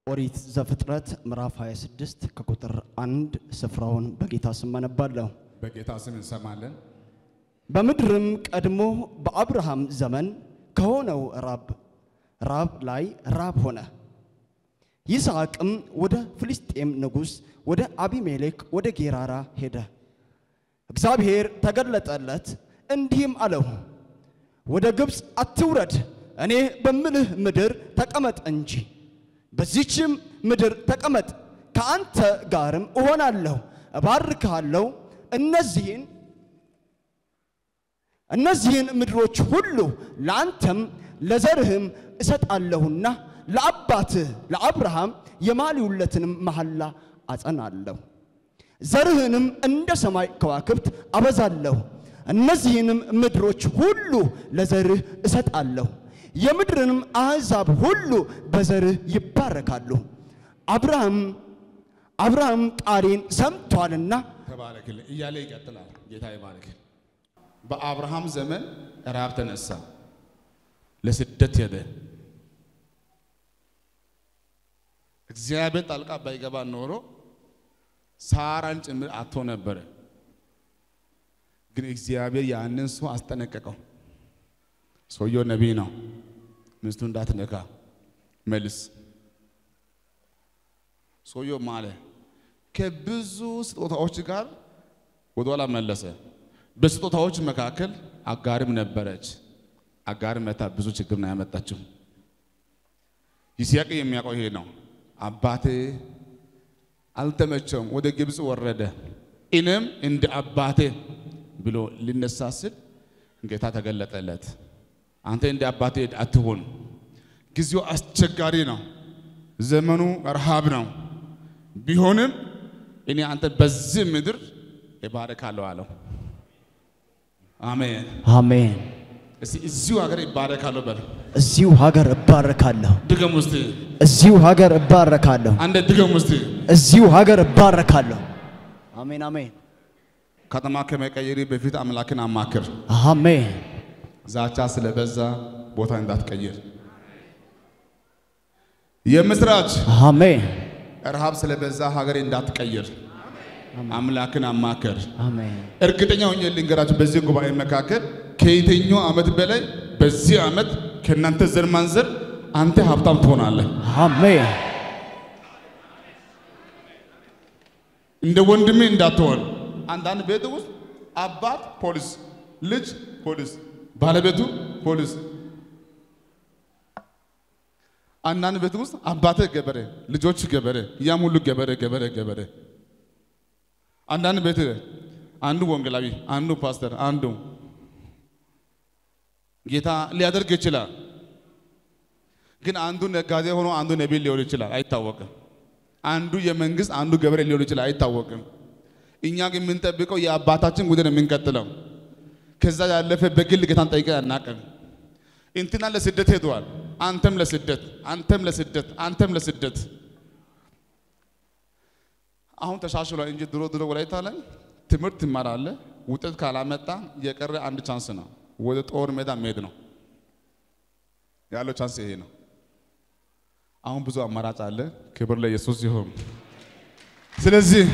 ኦሪት ዘፍጥረት ምዕራፍ 26 ከቁጥር አንድ ስፍራውን በጌታ ስም አነባለሁ። በጌታ ስም እንሰማለን። በምድርም ቀድሞ በአብርሃም ዘመን ከሆነው ራብ ራብ ላይ ራብ ሆነ። ይስሐቅም ወደ ፍልስጤም ንጉሥ ወደ አቢሜሌክ ወደ ጌራራ ሄደ። እግዚአብሔር ተገለጠለት እንዲህም አለው፣ ወደ ግብፅ አትውረድ፣ እኔ በምልህ ምድር ተቀመጥ እንጂ በዚችም ምድር ተቀመጥ፣ ከአንተ ጋርም እሆናለሁ፣ እባርክሃለሁ። እነዚህን እነዚህን ምድሮች ሁሉ ለአንተም ለዘርህም እሰጣለሁና ለአባትህ ለአብርሃም የማልሁለትንም መሐላ አጸናለሁ። ዘርህንም እንደ ሰማይ ከዋክብት አበዛለሁ። እነዚህንም ምድሮች ሁሉ ለዘርህ እሰጣለሁ። የምድርንም አሕዛብ ሁሉ በዘርህ ይባረካሉ። አብርሃም አብርሃም ቃሌን ሰምቷልና ተባረክልኝ እያለ ይቀጥላል። ጌታ ይባረክ። በአብርሃም ዘመን ራብ ተነሳ፣ ለስደት ሄደ። እግዚአብሔር ጣልቃ ባይገባ ኖሮ ሳራን ጭምር አቶ ነበረ። ግን እግዚአብሔር ያንን ሰው አስጠነቀቀው። ሰውየው ነቢይ ነው። ሚስቱ እንዳትነካ መልስ። ሰውየው ማለ ከብዙ ስጦታዎች ጋር ወደኋላ መለሰ። በስጦታዎች መካከል አጋርም ነበረች። አጋር መታ ብዙ ችግር ነው ያመጣችው። ይስሐቅ የሚያውቀው ይሄ ነው። አባቴ አልተመቸውም፣ ወደ ግብፅ ወረደ፣ እኔም እንደ አባቴ ብሎ ሊነሳ ስል ጌታ ተገለጠለት። አንተ እንደ አባቴ አትሁን፣ ጊዜው አስቸጋሪ ነው፣ ዘመኑ ረሃብ ነው። ቢሆንም እኔ አንተ በዚህ ምድር እባረካለሁ አለው። አሜን። አሜን። እስቲ እዚሁ ሀገር ይባረካለሁ በል። እዚሁ ሀገር እባረካለሁ። ድገም ውስጥ እዚሁ ሀገር እባረካለሁ። አንድ ድገም ውስጥ እዚሁ ሀገር እባረካለሁ። አሜን አሜን ከተማ ከመቀየሪ በፊት አምላክን አማክር። አሜን ዛቻ ስለበዛ ቦታ እንዳትቀይር። የምስራች አሜን ረሃብ ስለበዛ ሀገር እንዳትቀይር። አምላክን አማክር። አሜን እርግጠኛ ሆኜ ልንገራችሁ፣ በዚህ ጉባኤ መካከል ከየትኛው ዓመት በላይ በዚህ ዓመት ከእናንተ ዘር ማንዘር አንተ ሀብታም ትሆናለህ። አሜን እንደ ወንድሜ እንዳትሆን። አንዳንድ ቤት ውስጥ አባት ፖሊስ፣ ልጅ ፖሊስ፣ ባለቤቱ ፖሊስ። አንዳንድ ቤት ውስጥ አባቴ ገበሬ፣ ልጆች ገበሬ፣ ያም ሁሉ ገበሬ ገበሬ ገበሬ። አንዳንድ ቤት አንዱ ወንጌላዊ፣ አንዱ ፓስተር፣ አንዱ ጌታ ሊያደርግ ይችላል። ግን አንዱ ነጋዴ ሆኖ አንዱ ነቢይ ሊሆን ይችላል፣ አይታወቅም። አንዱ የመንግስት አንዱ ገበሬ ሊሆን ይችላል፣ አይታወቅም። እኛ ግን የምንጠብቀው የአባታችን ጉዳይ ነው የምንቀጥለው። ከዛ ያለፈ በግል ጌታን ጠይቀን አናውቅም። እንትና ለስደት ሄደዋል፣ አንተም ለስደት፣ አንተም ለስደት፣ አንተም ለስደት። አሁን ተሻሽሏል እንጂ ድሮ ድሮ ወላይታ ላይ ትምህርት ትማራለህ፣ ውጤት ካላመጣ የቀረ አንድ ቻንስ ነው፣ ወደ ጦር ሜዳ መሄድ ነው ያለው ቻንስ ይሄ ነው። አሁን ብዙ አማራጭ አለ። ክብር ለኢየሱስ ይሁን። ስለዚህ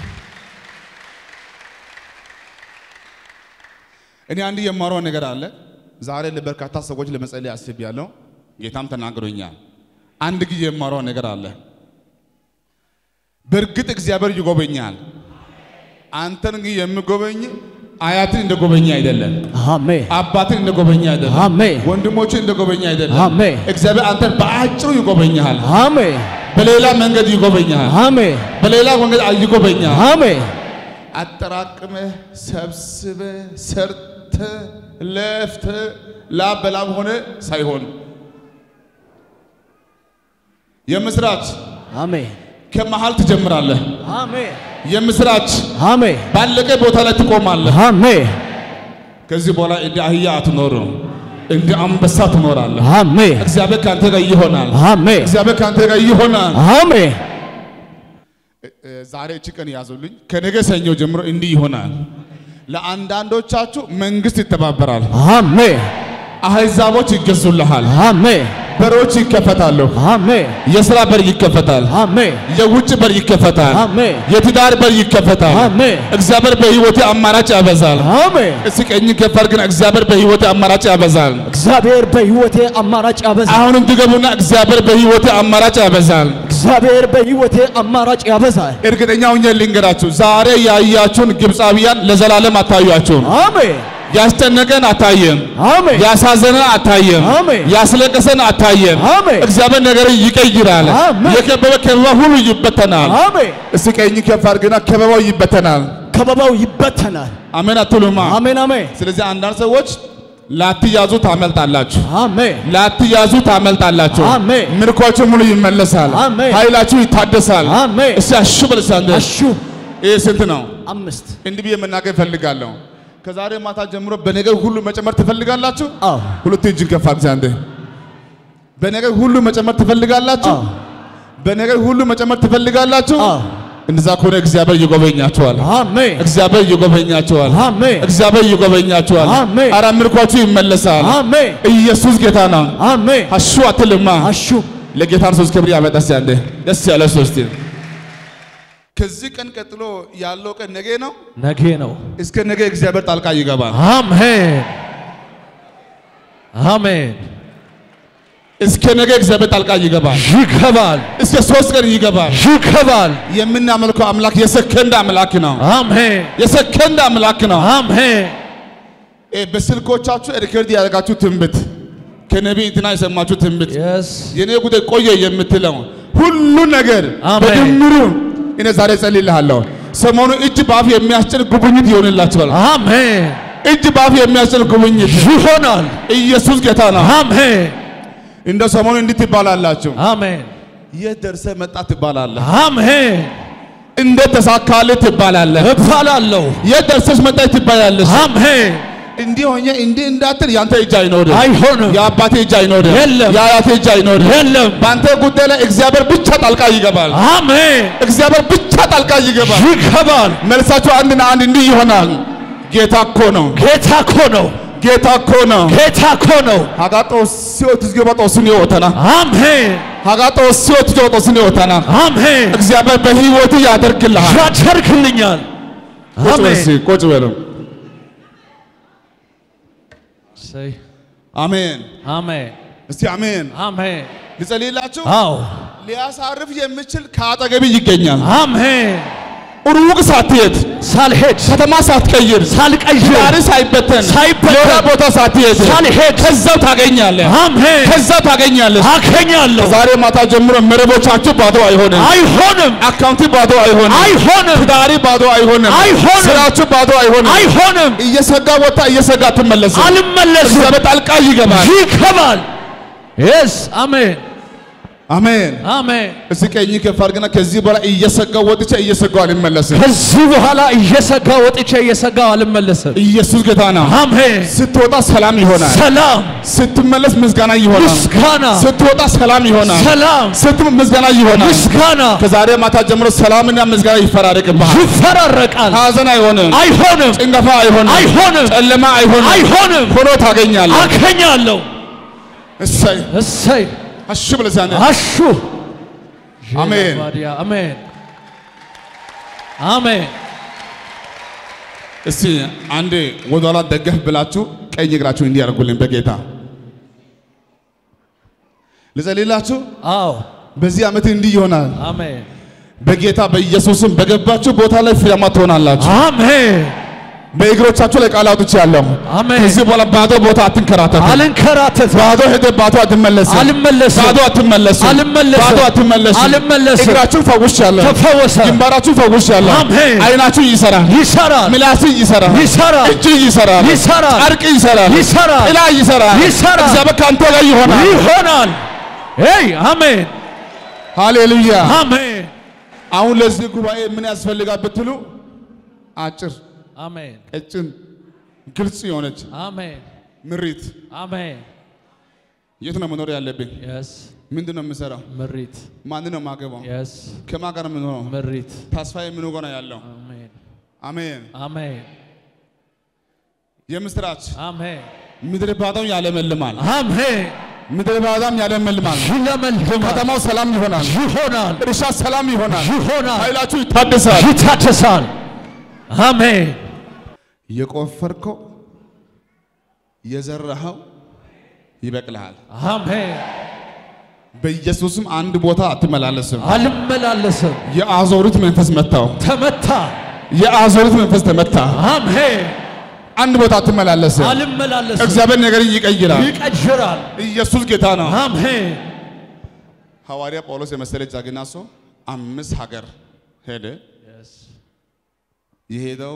እኔ አንድ የማረው ነገር አለ። ዛሬ ለበርካታ ሰዎች ለመጸለይ አስቤያለሁ። ጌታም ተናግሮኛል። አንድ ጊዜ የማረው ነገር አለ። በእርግጥ እግዚአብሔር ይጎበኛል። አንተን ግን የሚጎበኝ አያትን እንደጎበኘ አይደለም። አሜን አባትን እንደጎበኘ አይደለም። አሜን ወንድሞችን እንደጎበኘ አይደለም። አሜን እግዚአብሔር አንተን በአጭሩ ይጎበኛል። አሜን በሌላ መንገድ ይጎበኛል። አሜን በሌላ መንገድ ይጎበኛል። አሜን አጠራቅመ ሰብስበ ሰርተ ለፍተ ላብ በላብ ሆነ ሳይሆን የምስራች አሜን ከመሃል ትጀምራለህ። አሜን የምስራች አሜን ባለቀ ቦታ ላይ ትቆማለህ። አሜን ከዚህ በኋላ እንደ አህያ አትኖርም፣ እንደ አንበሳ ትኖራለህ። አሜን እግዚአብሔር ከአንተ ጋር ይሆናል። አሜን እግዚአብሔር ከአንተ ጋር ይሆናል። አሜን እ- ዛሬ እቺ ቀን ያዙልኝ። ከነገ ሰኞ ጀምሮ እንዲህ ይሆናል። ለአንዳንዶቻችሁ መንግስት ይተባበራል፣ አሜን አህዛቦች ይገዙልሃል፣ አሜን በሮች ይከፈታሉ። አሜን የሥራ በር ይከፈታል። አሜን የውጭ በር ይከፈታል። አሜን የትዳር በር ይከፈታል። አሜን እግዚአብሔር በሕይወቴ አማራጭ ያበዛል። አሜን እስቲ ቀኝ ከፈር ግን እግዚአብሔር በሕይወቴ አማራጭ ያበዛል። እግዚአብሔር በሕይወቴ አማራጭ ያበዛል። አሁንም ድገሙና እግዚአብሔር በሕይወቴ አማራጭ ያበዛል። እግዚአብሔር በሕይወቴ አማራጭ ያበዛል። እርግጠኛ ሆኜ ልንገራችሁ፣ ዛሬ ያያችሁን ግብፃውያን ለዘላለም አታዩአችሁም። አሜን ያስጨነቀን አታየም። አሜን ያሳዘነን አታየም። አሜን። ያስለቀሰን አታየም። አሜን እግዚአብሔር ነገር ይቀይራል። አሜን። የከበበ ከበባ ሁሉ ይበተናል። አሜን እስቲ ቀኝ ከፍ አድርግና ከበባው ይበተናል። ከበባው ይበተናል። አሜን አትሉማ? አሜን አሜን ስለዚህ አንዳንድ ሰዎች ላትያዙ ታመልጣላችሁ፣ አሜን ላትያዙ ታመልጣላችሁ። አሜን። ምርኳችሁ ሙሉ ይመለሳል። አሜን። ኃይላችሁ ይታደሳል። አሜን እስቲ አሹ በል እስቲ አንተ። አሹ ይህ ስንት ነው? አምስት እንዲህ ብዬ መናገር እፈልጋለሁ። ከዛሬ ማታ ጀምሮ በነገር ሁሉ መጨመር ትፈልጋላችሁ? አዎ ሁለቱ እጅን ከፍ አድርግ አንተ። በነገር ሁሉ መጨመር ትፈልጋላችሁ? አዎ በነገር ሁሉ መጨመር ትፈልጋላችሁ? አዎ እንደዛ ከሆነ እግዚአብሔር ይጎበኛችኋል። አሜን እግዚአብሔር ይጎበኛችኋል። አሜን እግዚአብሔር ይጎበኛችኋል። አሜን። አረ ምርኳችሁ ይመለሳል። አሜን ኢየሱስ ጌታ ነው። አሜን አሹ አትልማ። አሹ ለጌታ ሶስት ክብር ያመጣስ ያንደ ደስ ያለ ሶስት ከዚህ ቀን ቀጥሎ ያለው ቀን ነገ ነው። ነገ ነው። እስከ ነገ እግዚአብሔር ጣልቃ ይገባል። አሜን አሜን። እስከ ነገ እግዚአብሔር ጣልቃ ይገባል። ይገባል እስከ ሶስት ቀን ይገባል። ይገባል። የምናመልከው አምላክ የሰከንድ አምላክ ነው። አሜን የሰከንድ አምላክ ነው። አሜን እ በስልኮቻችሁ ሪከርድ ያደረጋችሁ ትንቢት ከነቢይ እንትና የሰማችሁ ትንቢት የስ የኔ ጉዳይ ቆየ የምትለው ሁሉ ነገር አሜን። በድምሩ እኔ ዛሬ ጸልይልሃለሁ። ሰሞኑ እጅ በአፍ የሚያስጭን ጉብኝት ይሆንላችኋል። አሜን እጅ በአፍ የሚያስጭን ጉብኝት ይሆናል። ኢየሱስ ጌታ ነው። አሜን እንደ ሰሞኑ እንዲህ ትባላላችሁ። አሜን የት ደርሰህ መጣ ትባላለህ። አሜን እንዴት ተሳካልህ ትባላለህ። እባላለሁ። የት ደርሰሽ መጣች ትባያለሽ። አሜን እንዲህ ሆኜ እንዲህ እንዳትል ያንተ እጅ አይኖርም። አይሆንም የአባቴ እጅ አይኖርም። የለም። የአያቴ እጅ አይኖርም። የለም። በአንተ ጉዳይ ላይ እግዚአብሔር ብቻ ጣልቃ ይገባል። አሜን እግዚአብሔር ብቻ ጣልቃ ይገባል። ይገባል። መልሳችሁ አንድና አንድ እንዲህ ይሆናል። ጌታ እኮ ነው። ጌታ እኮ ነው። ጌታ እኮ ነው። ጌታ እኮ ነው። ሀጋ ጦስዮ ትዝገባ ጦስን ይወተና አሜን ሀጋ ጦስዮ ትዝገባ ጦስን ይወተና አሜን እግዚአብሔር በህይወት ያደርግልሃል። ያደርግልኛል። ቁጭ በል አሜን እስኪ፣ ቁጭ በሉ። እሰይ። አሜን። አሜን እስቲ አሜን። አሜን ልጸልይላችሁ። አዎ ሊያሳርፍ የሚችል ከአጠገብ ይገኛል። አሜን ሩቅ ሳትሄድ ሳልሄድ ከተማ ሳትቀይር ሳልቀይር ዛሬ ሳይበተን ሳይበተን ሌላ ቦታ ሳትሄድ ሳልሄድ ከዛው ታገኛለህ። አሜን ከዛው ታገኛለህ። አገኛለሁ። ዛሬ ማታ ጀምሮ መረቦቻችሁ ባዶ አይሆንም። አይሆንም አካውንቲ ባዶ አይሆንም። አይሆንም ትዳሪ ባዶ አይሆንም። አይሆንም። ስራችሁ ባዶ አይሆንም። አይሆንም። እየሰጋ ወጣ እየሰጋ ትመለስ። አልመለስም። እግዚአብሔር ጣልቃ ይገባል። ይገባል። የስ አሜን አሜን። አሜን። እስቲ ቀኝ ከፍ አድርግና ከዚህ በኋላ እየሰጋው ወጥቼ እየሰጋው አልመለስም። ከዚህ በኋላ እየሰጋው ወጥቼ እየሰጋው አልመለስም። ኢየሱስ ጌታ ነው። አሜን። ስትወጣ ሰላም ይሆናል። ሰላም፣ ስትመለስ ምስጋና ይሆናል። ምስጋና፣ ስትወጣ ሰላም ይሆናል። ሰላም፣ ስትም ምስጋና ይሆናል። ምስጋና ከዛሬ ማታ ጀምሮ ሰላምና ምስጋና ይፈራረቅብሃል። ይፈራረቃል። ሐዘን አይሆንም። አይሆንም፣ ጭንገፋ አይሆንም። አይሆንም፣ ጨለማ አይሆንም። አይሆንም። ሆኖ ታገኛለህ። አገኛለሁ። እሰይ እሰይ አሹ ብለዛነ አሹ አሜን። ቫዲያ አሜን አሜን። እስቲ አንዴ ወደኋላ ደገፍ ብላችሁ ቀኝ እግራችሁ እንዲህ ያደርጉልኝ በጌታ ልጸልይላችሁ። አዎ በዚህ ዓመት እንዲህ ይሆናል። አሜን በጌታ በኢየሱስም በገባችሁ ቦታ ላይ ፍሬያማ ትሆናላችሁ። አሜን በእግሮቻችሁ ላይ ቃል አውጥቻለሁ። አሜን። ከዚህ በኋላ ባዶ ቦታ አትንከራተቱ። አልንከራተት ባዶ ሄደህ ባዶ አትመለስም። አልመለስም። ባዶ አትመለስም። አልመለስም። ባዶ አትመለስም። አልመለስም። እግራችሁን ፈውሻለሁ። ተፈወሰ፣ ግንባራችሁ ፈውሻለሁ። አሜን። አይናችሁ ይሰራል። ይሰራል፣ ምላስ ይሰራል። ይሰራል፣ እጅ ይሰራል። ይሰራል፣ ጨርቅ ይሰራል። ይሰራል፣ ጥላ ይሰራል። ይሰራል። እግዚአብሔር ከአንተ ጋር ይሆናል። ይሆናል። ይ አሜን ሃሌሉያ። አሜን አሁን ለዚህ ጉባኤ ምን ያስፈልጋል ብትሉ አጭር፣ አሜን ቀጭን፣ ግልጽ የሆነች አሜን ምሪት። አሜን የት ነው መኖር ያለብኝ? የስ ምንድን ነው የምሰራው? ምሪት ማንን ነው የማገባው? የስ ከማን ጋር ነው የምኖረው? ምሪት ተስፋዬ ምን ጋር ነው ያለው? አሜን አሜን። አሜን የምስራች አሜን ምድረ ባዶውን ያለመልማል። አሜን ምድረ በዳም ያለመልማል። ይለመልማል፣ ከተማው ሰላም ይሆናል። ይሆናል፣ እርሻ ሰላም ይሆናል። ይሆናል፣ ኃይላችሁ ይታደሳል። ይታደሳል። አሜን። የቆፈርከው የዘራኸው ይበቅልሃል። አሜን። በኢየሱስም አንድ ቦታ አትመላለስም። አልመላለስም። የአዞሪት መንፈስ መታው። ተመታ። የአዞሪት መንፈስ ተመታ። አሜን። አንድ ቦታ አትመላለስም። አልመላለስም። እግዚአብሔር ነገርን ይቀይራል። ይቀጅራል። ኢየሱስ ጌታ ነው። አሜን። ሐዋርያ ጳውሎስ የመሰለ ጀግና ሰው አምስት ሀገር ሄደ። የሄደው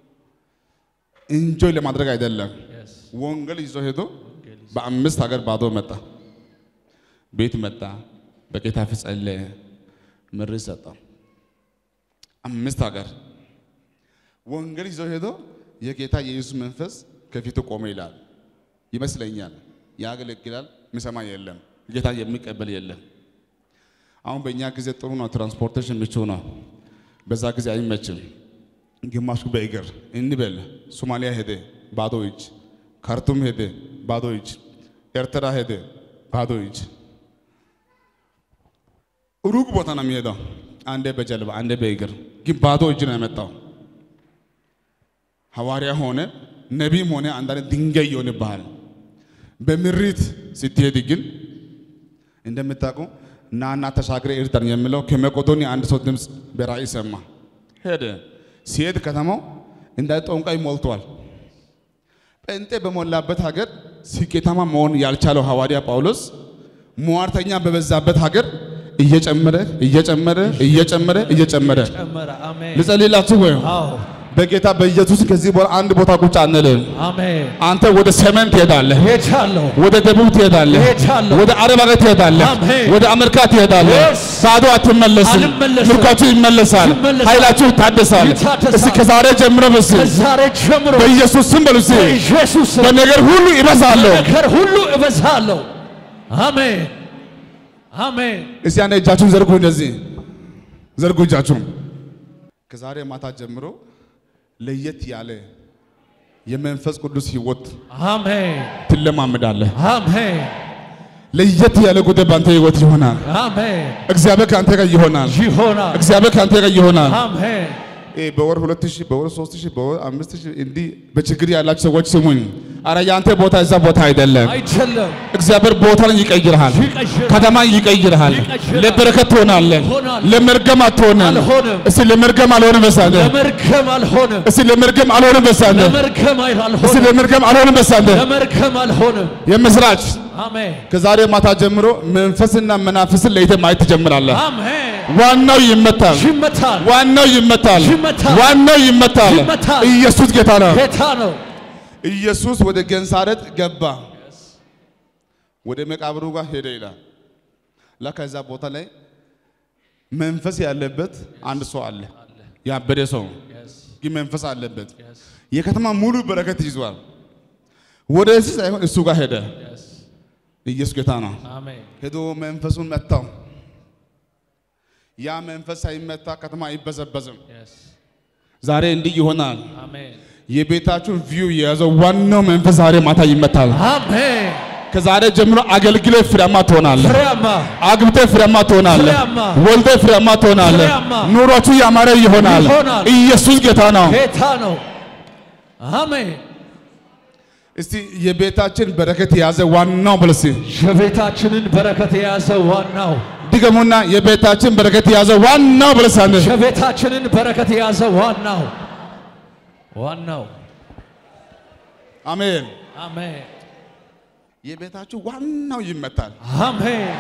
እንጆይ ለማድረግ አይደለም። ወንጌል ይዞ ሄዶ በአምስት ሀገር ባዶ መጣ። ቤት መጣ። በጌታ ፊት ጸለየ። ምርት ሰጠው። አምስት ሀገር ወንጌል ይዞ ሄዶ የጌታ የኢየሱስ መንፈስ ከፊቱ ቆመ ይላል ይመስለኛል። ያገለግላል፣ የሚሰማ የለም። ጌታ የሚቀበል የለም። አሁን በእኛ ጊዜ ጥሩ ነው፣ ትራንስፖርቴሽን ምቹ ነው። በዛ ጊዜ አይመችም። ግማሹ በእግር እንበል ሶማሊያ ሄደ ባዶ እጅ፣ ካርቱም ሄደ ባዶ እጅ፣ ኤርትራ ሄደ ባዶ እጅ። ሩቅ ቦታ ነው የሚሄደው። አንዴ በጀልባ አንዴ በእግር ግን ባዶ እጅ ነው የመጣው። ሐዋርያ ሆነ ነቢይም ሆነ አንዳንድ ድንጋይ ይሆንብሃል። በምሪት ስትሄድ ግን እንደምታውቁ ናና ተሻግረ ኤርትራን የሚለው ከመቄዶንያ አንድ ሰው ድምፅ በራእይ ሰማ። ሄደ። ሲሄድ ከተማው እንደ ጠንቋይ ሞልቷል። ጴንጤ በሞላበት ሀገር ስኬታማ መሆን ያልቻለው ሐዋርያ ጳውሎስ ሟርተኛ በበዛበት ሀገር እየጨመረ እየጨመረ እየጨመረ እየጨመረ ጨመረ። አሜን። ልጸልይላችሁ ወይ? አዎ። በጌታ በኢየሱስ ከዚህ በኋላ አንድ ቦታ ቁጭ አንልም። አሜን። አንተ ወደ ሰሜን ትሄዳለህ፣ ሄጃለሁ። ወደ ደቡብ ትሄዳለህ፣ ሄጃለሁ። ወደ አረብ ሀገር ትሄዳለህ፣ አሜን። ወደ አሜሪካ ትሄዳለህ። Yes። ባዶ አትመለስም። አልመለስም። ምርኳችሁ ይመለሳል፣ ይመለሳል። ኃይላችሁ ይታደሳል። ይታደሳል። እስኪ ከዛሬ ጀምሮ በስ ከዛሬ ጀምሮ በኢየሱስ ስም በሉ እስኪ በኢየሱስ ስም በነገር ሁሉ ይበዛለሁ። ነገር ሁሉ እበዛለሁ። አሜን። አሜን። እስቲ አንድ እጃችሁን ዘርጉ፣ እንደዚህ ዘርጉ እጃችሁን። ከዛሬ ማታ ጀምሮ ለየት ያለ የመንፈስ ቅዱስ ህይወት አሜን። ትለማመዳለህ። አሜን። ለየት ያለ ጉዳይ በአንተ ህይወት ይሆናል። አሜን። እግዚአብሔር ከአንተ ጋር ይሆናል። ይሆናል። እግዚአብሔር ከአንተ ጋር ይሆናል። አሜን። ይሄ በወር ሁለት ሺህ በወር ሶስት ሺህ በወር አምስት ሺህ እንዲህ በችግር ያላችሁ ሰዎች ስሙኝ። አረ የአንተ ቦታ እዛ ቦታ አይደለም። አይደለም። እግዚአብሔር ቦታን ይቀይርሃል፣ ይቀይራል። ከተማን ይቀይርሃል። ይቀይራል። ለበረከት ትሆናለህ፣ እሆናለሁ። ለመርገም አትሆንም። አልሆንም። እስቲ ለመርገም አልሆንም በሳንተ ለመርገም አልሆንም። እስቲ ለመርገም አልሆንም በሳንተ ለመርገም እስቲ አልሆንም። ለመርገም አልሆንም በሳንተ ለመርገም አልሆንም። የምስራች አሜን። ከዛሬ ማታ ጀምሮ መንፈስና መናፍስን ለይተህ ማየት ትጀምራለህ። አሜን። ዋናው ይመታል፣ ይመታል። ዋናው ይመታል፣ ይመታል። ዋናው ይመታል። ይመታል። ኢየሱስ ጌታ ነው። ጌታ ነው። ኢየሱስ ወደ ገንሳሬጥ ገባ፣ ወደ መቃብሩ ጋር ሄደ ይላል። ላ ከዛ ቦታ ላይ መንፈስ ያለበት አንድ ሰው አለ፣ ያበደ ሰው ግን መንፈስ አለበት። የከተማ ሙሉ በረከት ይዟል። ወደዚህ ሳይሆን እሱ ጋር ሄደ። ኢየሱስ ጌታ ነው። አሜን። ሄዶ መንፈሱን መታው። ያ መንፈስ ሳይመታ ከተማ አይበዘበዝም። ዛሬ እንዲህ ይሆናል። አሜን። የቤታችሁን ቪው የያዘው ዋናው መንፈስ ዛሬ ማታ ይመታል። አሜን። ከዛሬ ጀምሮ አገልግለ ፍሬያማ ትሆናለህ። ፍሬያማ አግብተ ፍሬያማ ትሆናለህ። ፍሬያማ ወልደ ፍሬያማ ትሆናለህ። ፍሬያማ ኑሯችሁ ያማረ ይሆናል። ይሆናል። ኢየሱስ ጌታ ነው። ጌታ ነው። አሜን። እስቲ የቤታችን በረከት የያዘ ዋናው ብለሲ የቤታችንን በረከት የያዘ ዋናው ድገሙና የቤታችን በረከት የያዘ ዋናው ብለሳለ የቤታችንን በረከት የያዘ ዋናው ዋናው አሜን። አሜን የቤታችሁ ዋናው ይመታል። አሜን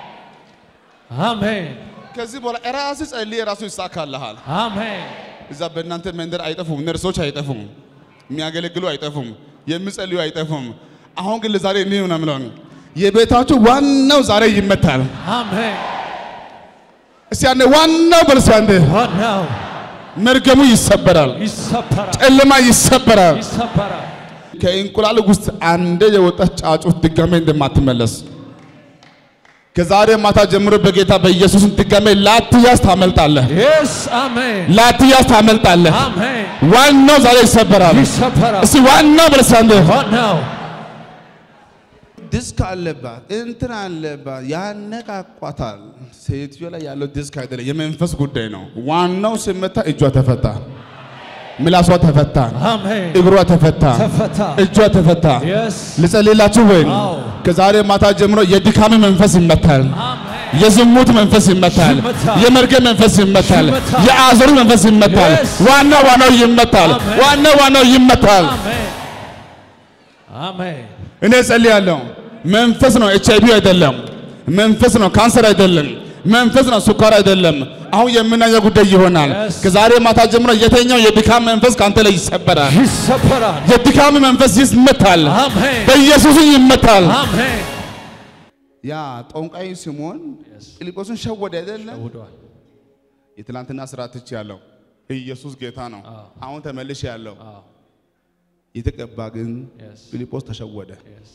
አሜን ከዚህ በኋላ ራስ ጸልይ፣ ራሱ ይሳካልሃል። አሜን እዛ በእናንተ መንደር አይጠፉም፣ ነርሶች አይጠፉም፣ የሚያገለግሉ አይጠፉም፣ የሚጸልዩ አይጠፉም። አሁን ግን ለዛሬ እኔ ነው የምለው የቤታችሁ ዋናው ዛሬ ይመታል። አሜን እስቲ አንዴ ዋናው በል እስቲ አንዴ ዋናው መርገሙ ይሰበራል፣ ይሰበራል ጨለማ ይሰበራል። ይሰበራል ከእንቁላል ውስጥ አንዴ የወጣች ጫጩት ድጋሜ እንደማትመለስ ከዛሬ ማታ ጀምሮ በጌታ በኢየሱስ ድጋሜ ላትያዝ ታመልጣለህ፣ የስ አሜን ላትያዝ ታመልጣለህ። አሜን ዋናው ዛሬ ይሰበራል። ይሰበራል እስቲ ዋናው በል እስቲ አንዴ ዋናው ዲስክ አለባት፣ እንትን አለባት፣ ያነቃቋታል። ሴትዮ ላይ ያለው ዲስክ አይደለም፣ የመንፈስ ጉዳይ ነው። ዋናው ስመታ እጇ ተፈታ፣ ምላሷ ተፈታ፣ አሜን እግሯ ተፈታ፣ ተፈታ እጇ ተፈታ። የስ ልጸልላችሁ ወይ? አዎ። ከዛሬ ማታ ጀምሮ የድካም መንፈስ ይመታል። አሜን የዝሙት መንፈስ ይመታል። ይመታል። የመርገም መንፈስ ይመታል። ይመታል። የአዘሩ መንፈስ ይመታል። Yes. ዋና ዋናው ይመታል። አሜን። ዋና ዋናው ይመታል። አሜን አሜን እኔ ጸልያለሁ። መንፈስ ነው፣ ኤች አይቪ አይደለም። መንፈስ ነው፣ ካንሰር አይደለም። መንፈስ ነው፣ ስኳር አይደለም። አሁን የምናየው ጉዳይ ይሆናል። Yes. ከዛሬ ማታ ጀምሮ የተኛው የድካም መንፈስ ካንተ ላይ ይሰበራል። ይሰበራል የድካም መንፈስ ይመታል። አሜን በኢየሱስ ይመታል። አሜን ያ ጠንቋይ ሲሞን ፊልጶስን ሸወደ አይደለም? ውዷል የትላንትና ስራ ትቼ ያለው ኢየሱስ ጌታ ነው። አዎ። አሁን ተመልሼ ያለው አዎ የተቀባ ግን Yes. ፊልጶስ ተሸወደ። የስ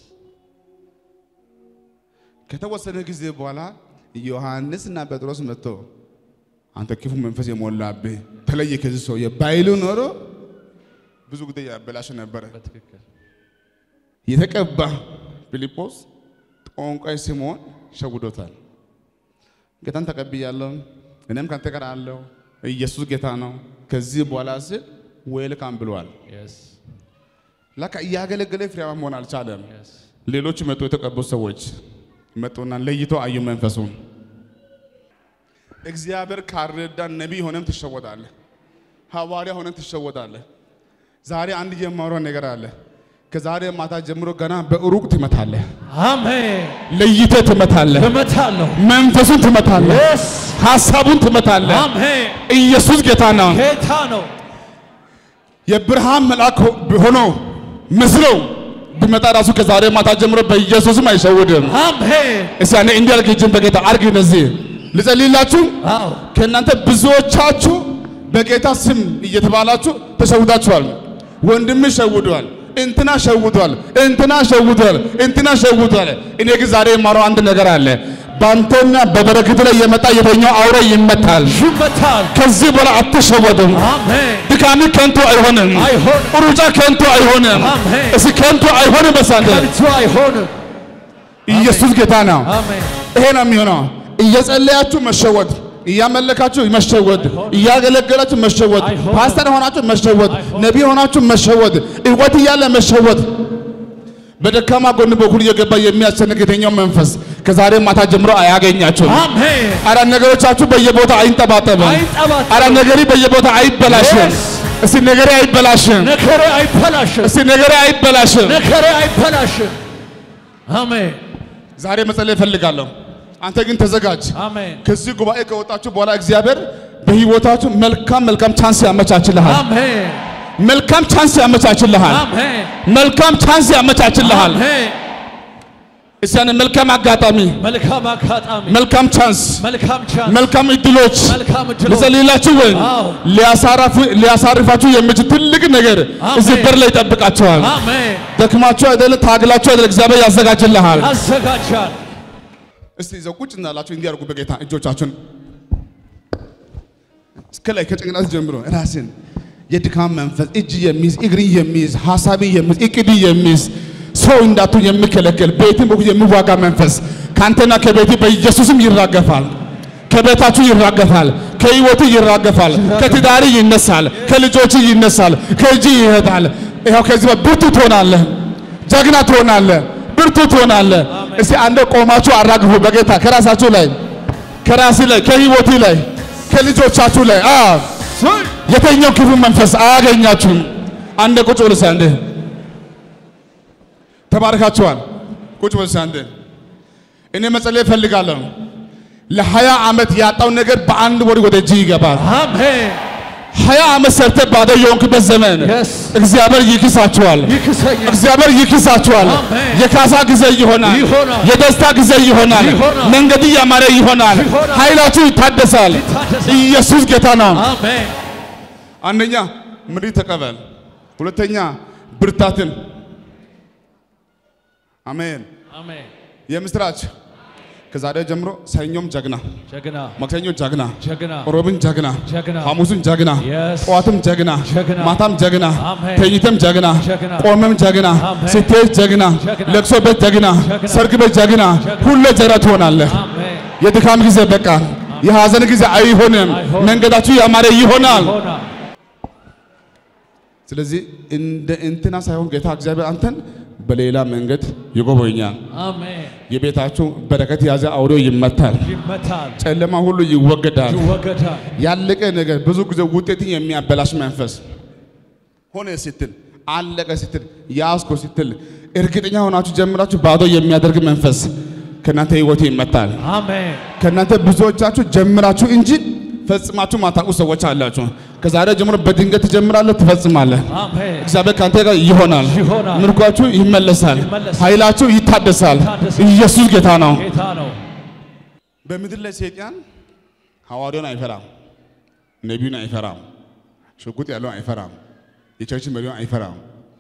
ከተወሰነ ጊዜ በኋላ ዮሐንስና ጴጥሮስ መጥቶ አንተ ክፉ መንፈስ የሞላብህ ተለየ ከዚህ ሰውዬ ባይሉ ኖሮ ብዙ ጉዳይ ያበላሽ ነበረ። በትክክል የተቀባ ፊልጶስ ጠንቋይ ሲሞን ሸውዶታል። ጌታን ተቀብያለሁ፣ እኔም ካንተ ጋር አለው። ኢየሱስ ጌታ ነው። ከዚህ በኋላ ስል ዌልካም ብሏል። የስ ለካ እያገለገለ ፍሬያማ መሆን አልቻለም። የስ ሌሎች መጡ፣ የተቀቡ ሰዎች መጡና ለይቶ አዩ መንፈሱን። እግዚአብሔር ካረዳ ነቢይ ሆነም ትሸወዳለህ፣ ሐዋርያ ሆነም ትሸወዳለህ። ዛሬ አንድ የማወራው ነገር አለ። ከዛሬ ማታ ጀምሮ ገና በሩቅ ትመታለህ፣ አሜን ለይተህ ትመታለህ፣ እመታለሁ መንፈሱን ትመታለህ፣ የስ ሐሳቡን ትመታለህ። አሜን ኢየሱስ ጌታ ነው። ጌታ ነው የብርሃን መልአክ ሆኖ መስለው ቢመጣ ራሱ ከዛሬ ማታ ጀምሮ በኢየሱስም አይሸውድም። አሜን እስቲ ያኔ እንዲህ አድርግ፣ እጅን በጌታ አድርግ። እነዚህ ልጸልይላችሁ። አዎ ከእናንተ ብዙዎቻችሁ በጌታ ስም እየተባላችሁ ተሸውዳችኋል። ወንድም ሸውዷል፣ እንትና ሸውዷል፣ እንትና ሸውዷል፣ እንትና ሸውዷል። እኔ ግን ዛሬ የማረው አንድ ነገር አለ። በአንተና በበረከት ላይ የመጣ የተኛው አውሬ ይመታል። ይመታል ከዚህ በኋላ አትሸወድም። አሜን ድካሚ ከንቱ አይሆንም። አይሆንም። ሩጫ ከንቱ አይሆንም። አሜን። እስኪ ከንቱ አይሆንም። በሳንደ ከንቱ አይሆንም ኢየሱስ ጌታ ነው። አሜን ይሄ ነው የሚሆነው። እየጸለያችሁ መሸወድ፣ እያመለካችሁ መሸወድ፣ እያገለገላችሁ መሸወድ፣ አይሆንም። ፓስተር ሆናችሁ መሸወድ፣ አይሆንም። ነቢይ ሆናችሁ መሸወድ፣ እውቀት እያለ መሸወድ፣ በደካማ ጎን በኩል እየገባ የሚያስጨንቅ የተኛው መንፈስ ከዛሬ ማታ ጀምሮ አያገኛችሁም። አሜን አረ ነገሮቻችሁ በየቦታ አይንጠባጠብም። አይንጠባጠብም። አረ ነገሪ በየቦታ አይበላሽም። Yes. እስቲ ነገሬ አይበላሽም። ነገሬ አይበላሽም እስቲ ነገሬ አይበላሽም። ነገሬ አይበላሽም አሜን ዛሬ መጸለይ እፈልጋለሁ። አንተ ግን ተዘጋጅ። አሜን ከዚህ ጉባኤ ከወጣችሁ በኋላ እግዚአብሔር በህይወታችሁ መልካም መልካም ቻንስ ያመቻችልሃል። አሜን መልካም ቻንስ ያመቻችልሃል። አሜን መልካም ቻንስ ያመቻችልሃል። አሜን እስቲ ያን መልካም አጋጣሚ፣ መልካም አጋጣሚ መልካም ቻንስ፣ መልካም ቻንስ መልካም እድሎች መልካም እድሎች ልጸልይላችሁ ወይ አዎ። ሊያሳርፉ- ሊያሳርፋችሁ የሚችል ትልቅ ነገር አሜን። እዚህ በር ላይ ይጠብቃችኋል። አሜን ደክማችሁ አይደለ፣ ታግላችሁ አይደለ፣ እግዚአብሔር ያዘጋጅልሃል። ያዘጋጃል እስቲ ይዘው ቁጭ እንዳላችሁ እንዲያርጉ በጌታ እጆቻችሁን እስከ ላይ ከጭንቅላት ጀምሮ ራስን የድካም መንፈስ እጅ የሚይዝ እግር የሚይዝ ሀሳቢ የሚይዝ እቅድ የሚይዝ ሰው እንዳቱ የሚከለከል ቤትን በኩል የሚዋጋ መንፈስ ከአንተና ከቤት በኢየሱስም ይራገፋል። ከቤታችሁ ይራገፋል። ከህይወቱ ይራገፋል። ከትዳሪ ይነሳል። ከልጆች ይነሳል። ከእጅ ይሄዳል። ይኸው ከዚህ በ- ብርቱ ትሆናለህ። ጀግና ትሆናለህ። ብርቱ ትሆናለህ። እስቲ አንደ ቆማችሁ አራግፉ በጌታ ከራሳችሁ ላይ ከራሲ ላይ ከህይወቱ ላይ ከልጆቻችሁ ላይ አ የተኛው ክፉ መንፈስ አያገኛችሁም። አንደ ቁጭ ብለህ አንዴ ተባርካችኋል። ቁጭ ብለህ አንዴ እኔ መጸለይ እፈልጋለሁ። ለሀያ ዓመት ያጣው ነገር በአንድ ወር ወደ እጅ ይገባል። አሜን ሀያ ዓመት ሰርተህ ባዶ የሆንክበት ዘመን Yes. እግዚአብሔር ይክሳችኋል። ይክሰኛል እግዚአብሔር ይክሳችኋል። አሜን። የካሳ ጊዜ ይሆናል። ይሆናል። የደስታ ጊዜ ይሆናል። ይሆናል። መንገድ ያማረ ይሆናል። ይሆናል። ኃይላችሁ ይታደሳል። ይታደሳል። ኢየሱስ ጌታ ነው። አሜን አንደኛ ምሪት ተቀበል፣ ሁለተኛ ብርታትን። አሜን። አሜን የምስራች ከዛሬ ጀምሮ ሰኞም ጀግና፣ ጀግና ማክሰኞ ጀግና፣ ጀግና ሮብን ጀግና፣ ጀግና ሐሙስን ጀግና፣ Yes. ጠዋትም ጀግና፣ ጀግና። ማታም ጀግና፣ አሜን። ተኝተም ጀግና፣ ጀግና። ቆመም ጀግና፣ አሜን። ስትሄድ ጀግና፣ ጀግና። ለቅሶ ቤት ጀግና፣ ጀግና። ሰርግ ቤት ጀግና፣ ጀግና። ሁሌ ጀግና ትሆናለህ። አሜን የድካም ጊዜ በቃ፣ የሐዘን ጊዜ አይሆንም። አይሆንም። መንገዳችሁ ያማረ ይሆናል። ይሆናል ስለዚህ እንደ እንትና ሳይሆን ጌታ እግዚአብሔር አንተን በሌላ መንገድ ይጎበኛል። አሜን የቤታችሁ በረከት የያዘ አውሬው ይመታል። ይመታል ጨለማ ሁሉ ይወገዳል። ይወገዳል ያለቀ ነገር ብዙ ጊዜ ውጤትን የሚያበላሽ መንፈስ ሆነ ስትል አለቀ ስትል ያዝኮ ስትል እርግጠኛ ሆናችሁ ጀምራችሁ ባዶ የሚያደርግ መንፈስ ከእናንተ ህይወት ይመታል። አሜን ከእናንተ ብዙዎቻችሁ ጀምራችሁ እንጂ ፈጽማችሁ ማታውቁ ሰዎች አላችሁ። ከዛሬ ጀምሮ በድንገት ትጀምራለህ፣ ትፈጽማለህ። አሜን እግዚአብሔር ከአንተ ጋር ይሆናል። ይሆናል። ምርኳችሁ ይመለሳል፣ ይመለሳል። ኃይላችሁ ይታደሳል። ይታደሳል። ኢየሱስ ጌታ ነው። ጌታ ነው በምድር ላይ ሰይጣን ሐዋርያውን አይፈራም፣ ነቢዩን አይፈራም፣ ሽጉጥ ያለውን አይፈራም፣ የቸርች መሪውን አይፈራም፣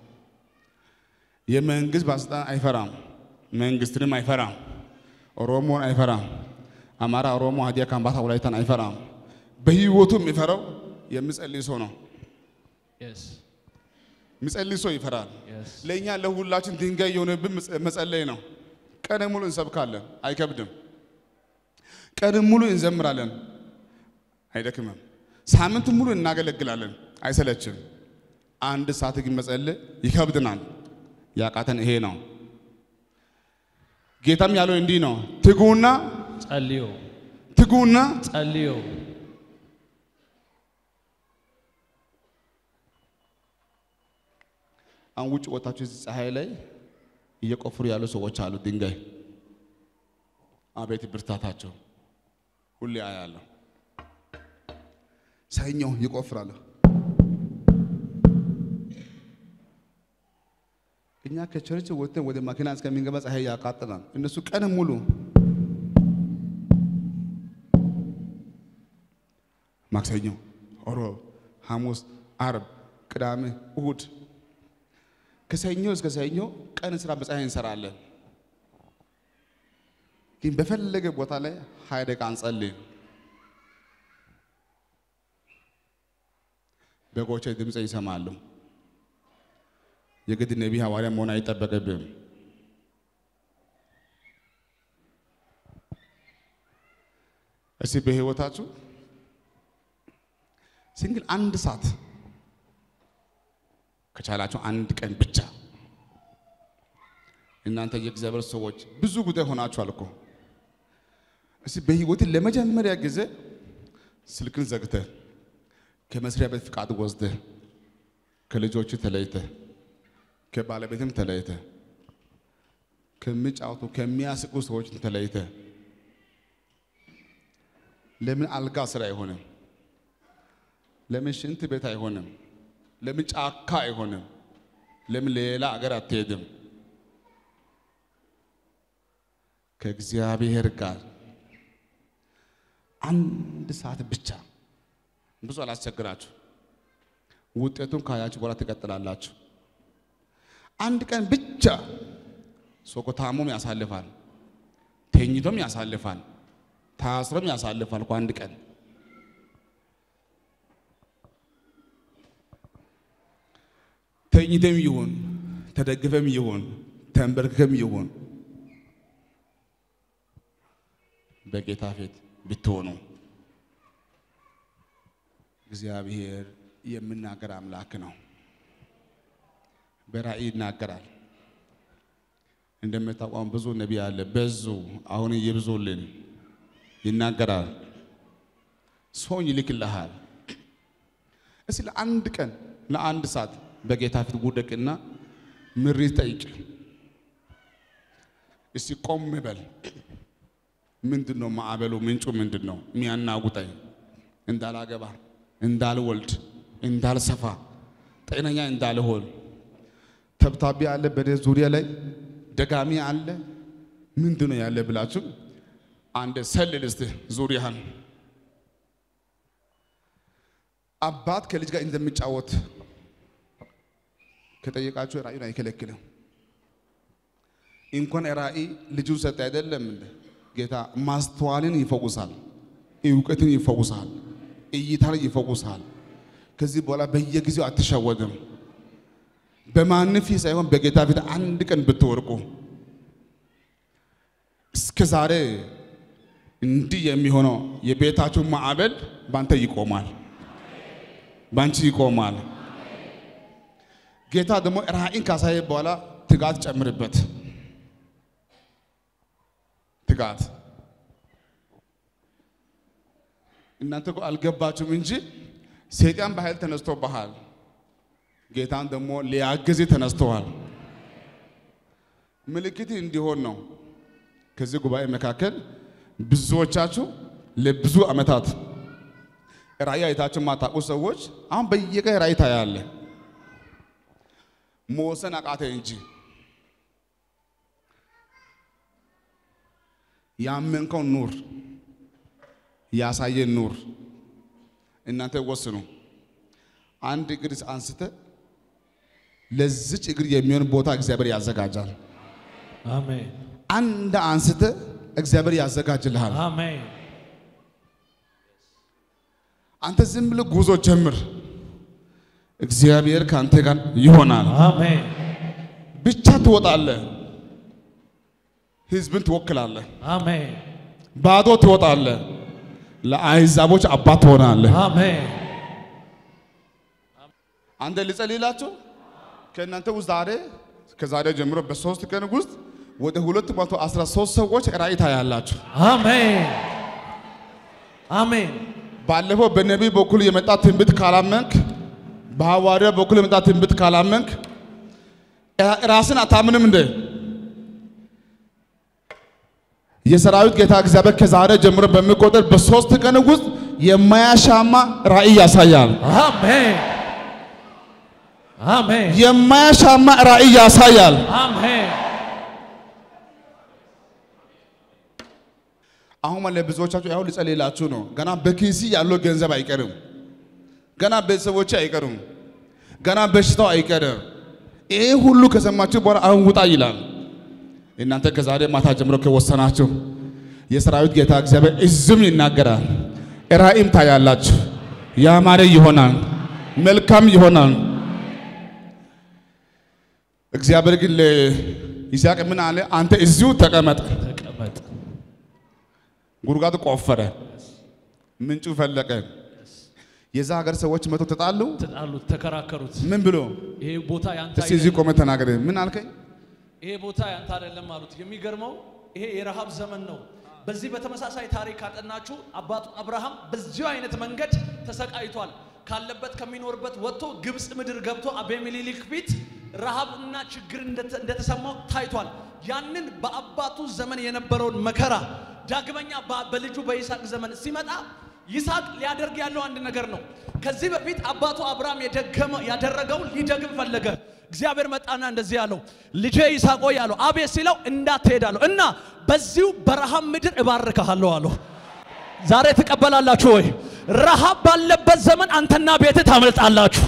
የመንግስት ባለስልጣን አይፈራም፣ መንግስትንም አይፈራም፣ ኦሮሞን አይፈራም፣ አማራ፣ ኦሮሞ፣ ሀዲያ፣ ካምባታ፣ ወላይታን አይፈራም። በህይወቱ የሚፈራው የሚጸልይ ሰው ነው። yes የሚጸልይ ሰው ይፈራል። yes ለእኛ ለሁላችን ድንጋይ የሆነብን መጸለይ ነው። ቀን ሙሉ እንሰብካለን፣ አይከብድም። ቀን ሙሉ እንዘምራለን፣ አይደክምም። ሳምንት ሙሉ እናገለግላለን፣ አይሰለችም። አንድ ሰዓት ግን መጸለይ ይከብድናል። ያቃተን ይሄ ነው። ጌታም ያለው እንዲህ ነው፣ ትጉና ጸልዩ ትጉና ጸልዩ አሁን ውጭ ወጣችሁ እዚህ ፀሐይ ላይ እየቆፍሩ ያሉ ሰዎች አሉ። ድንጋይ አቤት ብርታታቸው! ሁሌ አያለሁ። ሰኞ ይቆፍራሉ። እኛ ከቸርች ወጥተን ወደ ማኪና እስከሚንገባ ፀሐይ ያቃጥላል። እነሱ ቀን ሙሉ ማክሰኞ፣ ሮብ፣ ሐሙስ፣ አርብ፣ ቅዳሜ፣ እሁድ ከሰኞ እስከ ሰኞ ቀን ስራ በፀሐይ እንሰራለን። ግን በፈለገ ቦታ ላይ ሀያ ደቂቃ አንጸልይም። በጎቼ ድምፅ ይሰማሉ። የግድ ነቢይ ሐዋርያ መሆን አይጠበቅብም። እስቲ በህይወታችሁ ሲንግል አንድ ሰዓት ከቻላችሁ አንድ ቀን ብቻ እናንተ የእግዚአብሔር ሰዎች ብዙ ጉዳይ ሆናችኋል እኮ። እስቲ በህይወት ለመጀመሪያ ጊዜ ስልክን ዘግተህ ከመስሪያ ቤት ፍቃድ ወስደህ ከልጆች ተለይተህ ከባለቤትም ተለይተህ ከሚጫወቱ ከሚያስቁ ሰዎች ተለይተህ ለምን አልጋ ስራ አይሆንም? ለምን ሽንት ቤት አይሆንም? ለምን ጫካ አይሆንም? ለምን ሌላ አገር አትሄድም? ከእግዚአብሔር ጋር አንድ ሰዓት ብቻ ብዙ አላስቸግራችሁ። ውጤቱን ካያችሁ በኋላ ትቀጥላላችሁ። አንድ ቀን ብቻ ሰው እኮ ታሞም ያሳልፋል፣ ተኝቶም ያሳልፋል፣ ታስሮም ያሳልፋል እኮ አንድ ቀን ተኝተም ይሁን ተደግፈም ይሁን ተንበርክከም ይሁን በጌታ ፊት ብትሆኑ እግዚአብሔር የምናገር አምላክ ነው። በራእይ ይናገራል። እንደምታውቀው ብዙ ነቢይ አለ፣ በዙ። አሁን ይብዙልን ይናገራል። ሰውን ይልክልሃል። እስቲ ለአንድ ቀን ለአንድ ሰዓት በጌታ ፊት ውደቅና ምሪት ጠይቅ። እስቲ ቆም በል። ምንድን ነው ማዕበሉ? ምንጩ ምንድን ነው የሚያናጉጠኝ? እንዳላገባ፣ እንዳልወልድ፣ እንዳልሰፋ፣ ጤነኛ እንዳልሆን ተብታቢ አለ በኔ ዙሪያ ላይ ደጋሚ አለ። ምንድን ነው ያለ ብላችሁ አንድ ሰልል እስቲ ዙሪያህን አባት ከልጅ ጋር እንደሚጫወት ከጠየቃችሁ ራእዩን አይከለክልም። እንኳን ራእይ ልጁን ሰጠ አይደለም እንደ ጌታ ማስተዋልን ይፈውሳል፣ እውቀትን ይፈውሳል፣ እይታን ይፈውሳል። ከዚህ በኋላ በየጊዜው አትሸወድም። በማን ፊት ሳይሆን በጌታ ፊት አንድ ቀን ብትወርቁ እስከ ዛሬ እንዲህ የሚሆነው የቤታችሁ ማዕበል ባንተ ይቆማል፣ ባንቺ ይቆማል። ጌታ ደግሞ ራእይን ካሳየ በኋላ ትጋት ጨምርበት። ትጋት እናንተ እኮ አልገባችሁም እንጂ ሰይጣን በኃይል ተነስቶብሃል። ጌታን ደግሞ ሊያግዝ ተነስተዋል። ምልክት እንዲሆን ነው። ከዚህ ጉባኤ መካከል ብዙዎቻችሁ ለብዙ ዓመታት ራእይ አይታችሁ የማታውቁ ሰዎች አሁን በየቀን ራእይ ታያለ። መወሰን አቃተ እንጂ ያመንከው ኑር፣ ያሳየን ኑር። እናንተ ወስኑ። አንድ እግር አንስተ ለዚች እግር የሚሆን ቦታ እግዚአብሔር ያዘጋጃል። አሜን አንድ አንስተ እግዚአብሔር ያዘጋጅልሃል። አሜን አንተ ዝም ብለህ ጉዞ ጀምር፣ እግዚአብሔር ከአንተ ጋር ይሆናል። አሜን ብቻ ትወጣለህ፣ ህዝብን ትወክላለህ። አሜን ባዶ ትወጣለህ፣ ለአሕዛቦች አባት ትሆናለህ። አሜን አንተ ልጸልይላችሁ ከእናንተ ውስጥ ዛሬ ከዛሬ ጀምሮ በሶስት ቀን ውስጥ ወደ ሁለት መቶ አስራ ሶስት ሰዎች ራእይ ታያላችሁ። አሜን አሜን ባለፈው በነቢይ በኩል የመጣ ትንቢት ካላመንክ፣ በሐዋርያ በኩል የመጣ ትንቢት ካላመንክ ራስን አታምንም እንደ የሰራዊት ጌታ እግዚአብሔር ከዛሬ ጀምሮ በሚቆጠር በሶስት ቀን ውስጥ የማያሻማ ራእይ ያሳያል። አሜን አሜን የማያሻማ ራእይ ያሳያል። አሜን አሁን ማለት ብዙዎቻችሁ ያው ልጸልይላችሁ ነው። ገና በኪሲ ያለው ገንዘብ አይቀርም። ገና ቤተሰቦች አይቀርም። ገና በሽታው አይቀርም። ይሄ ሁሉ ከሰማችሁ በኋላ አሁን ውጣ ይላል። እናንተ ከዛሬ ማታ ጀምሮ ከወሰናችሁ የሰራዊት ጌታ እግዚአብሔር እዝም ይናገራል። ራእይም ታያላችሁ። ያማረ ይሆናል፣ መልካም ይሆናል። እግዚአብሔር ግን ለይስሐቅ ምን አለ? አንተ እዚሁ ተቀመጥ። ተቀመጥ ጉድጓድ ቆፈረ፣ ምንጩ ፈለቀ። የዛ ሀገር ሰዎች መቶ ተጣሉ። ተጣሉት ተከራከሩት ምን ብሎ ይሄ ቦታ ያንተ እስቲ እዚህ አይደለም ቆመ ተናገረ። ምን አልከኝ? ይሄ ቦታ ያንተ አይደለም አሉት የሚገርመው ይሄ የረሃብ ዘመን ነው በዚህ በተመሳሳይ ታሪክ ካጠናችሁ አባቱ አብርሃም በዚሁ አይነት መንገድ ተሰቃይቷል ካለበት ከሚኖርበት ወጥቶ ግብፅ ምድር ገብቶ አቤሜሌክ ፊት ረሃብና ችግር እንደተ- እንደተሰማው ታይቷል ያንን በአባቱ ዘመን የነበረውን መከራ ዳግመኛ በ- በልጁ በይስሐቅ ዘመን ሲመጣ ይስሐቅ ሊያደርግ ያለው አንድ ነገር ነው። ከዚህ በፊት አባቱ አብርሃም የደገመ ያደረገውን ሊደግም ፈለገ። እግዚአብሔር መጣና እንደዚህ ያለው ልጄ ይስሐቅ ሆይ አለው። አቤት ሲለው እንዳትሄድ አለው እና በዚሁ በረሃብ ምድር እባርክሃለሁ አለው። ዛሬ ትቀበላላችሁ ወይ? ረሃብ ባለበት ዘመን አንተና ቤት ታመልጣላችሁ።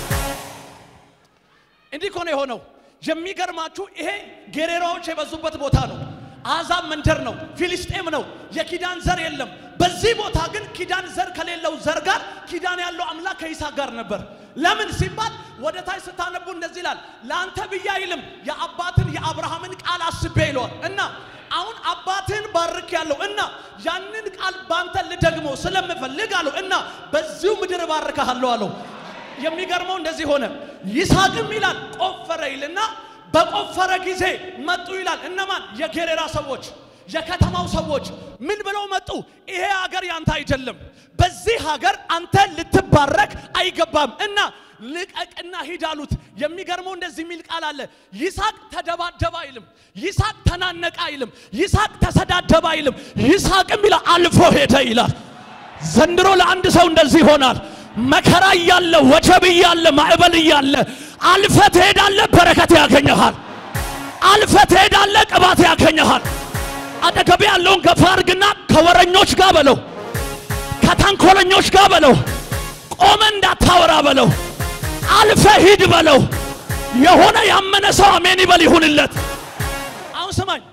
እንዲህ እኮ ነው የሆነው። የሚገርማችሁ ይሄ ጌሬራዎች የበዙበት ቦታ ነው። አሕዛብ መንደር ነው። ፊልስጤም ነው። የኪዳን ዘር የለም። በዚህ ቦታ ግን ኪዳን ዘር ከሌለው ዘር ጋር ኪዳን ያለው አምላክ ከይስሐቅ ጋር ነበር። ለምን ሲባል ወደ ታች ስታነቡ እንደዚህ ይላል፣ ለአንተ ብዬ አይልም የአባትን የአብርሃምን ቃል አስቤ ይለዋል እና አሁን አባትህን ባርክ ያለው እና ያንን ቃል ባንተ ልደግመው ስለምፈልግ አለው እና በዚሁ ምድር እባርክሃለሁ አለው። የሚገርመው እንደዚህ ሆነ። ይስሐቅም ይላል ቆፈረ ይልና በቆፈረ ጊዜ መጡ ይላል። እነማን? የጌሬራ ሰዎች፣ የከተማው ሰዎች ምን ብለው መጡ? ይሄ ሀገር ያንተ አይደለም፣ በዚህ ሀገር አንተ ልትባረክ አይገባም እና ልቀቅና ሂድ አሉት። የሚገርመው እንደዚህ የሚል ቃል አለ። ይስሐቅ ተደባደበ አይልም፣ ይስሐቅ ተናነቀ አይልም፣ ይስሐቅ ተሰዳደበ አይልም። ይስሐቅም ይላል አልፎ ሄደ ይላል። ዘንድሮ ለአንድ ሰው እንደዚህ ይሆናል። መከራ እያለ ወጀብ እያለ ማዕበል እያለ አልፈ ትሄዳለ፣ በረከት ያገኘሃል። አልፈ ትሄዳለ፣ ቅባት ያገኘሃል። አጠገቤ ያለውን ገፋ አድርግና ከወረኞች ጋር በለው፣ ከተንኮለኞች ጋር በለው፣ ቆመ እንዳታወራ በለው፣ አልፈ ሂድ በለው። የሆነ ያመነ ሰው አሜን ይበል ይሁንለት። አሁን ስማኝ፣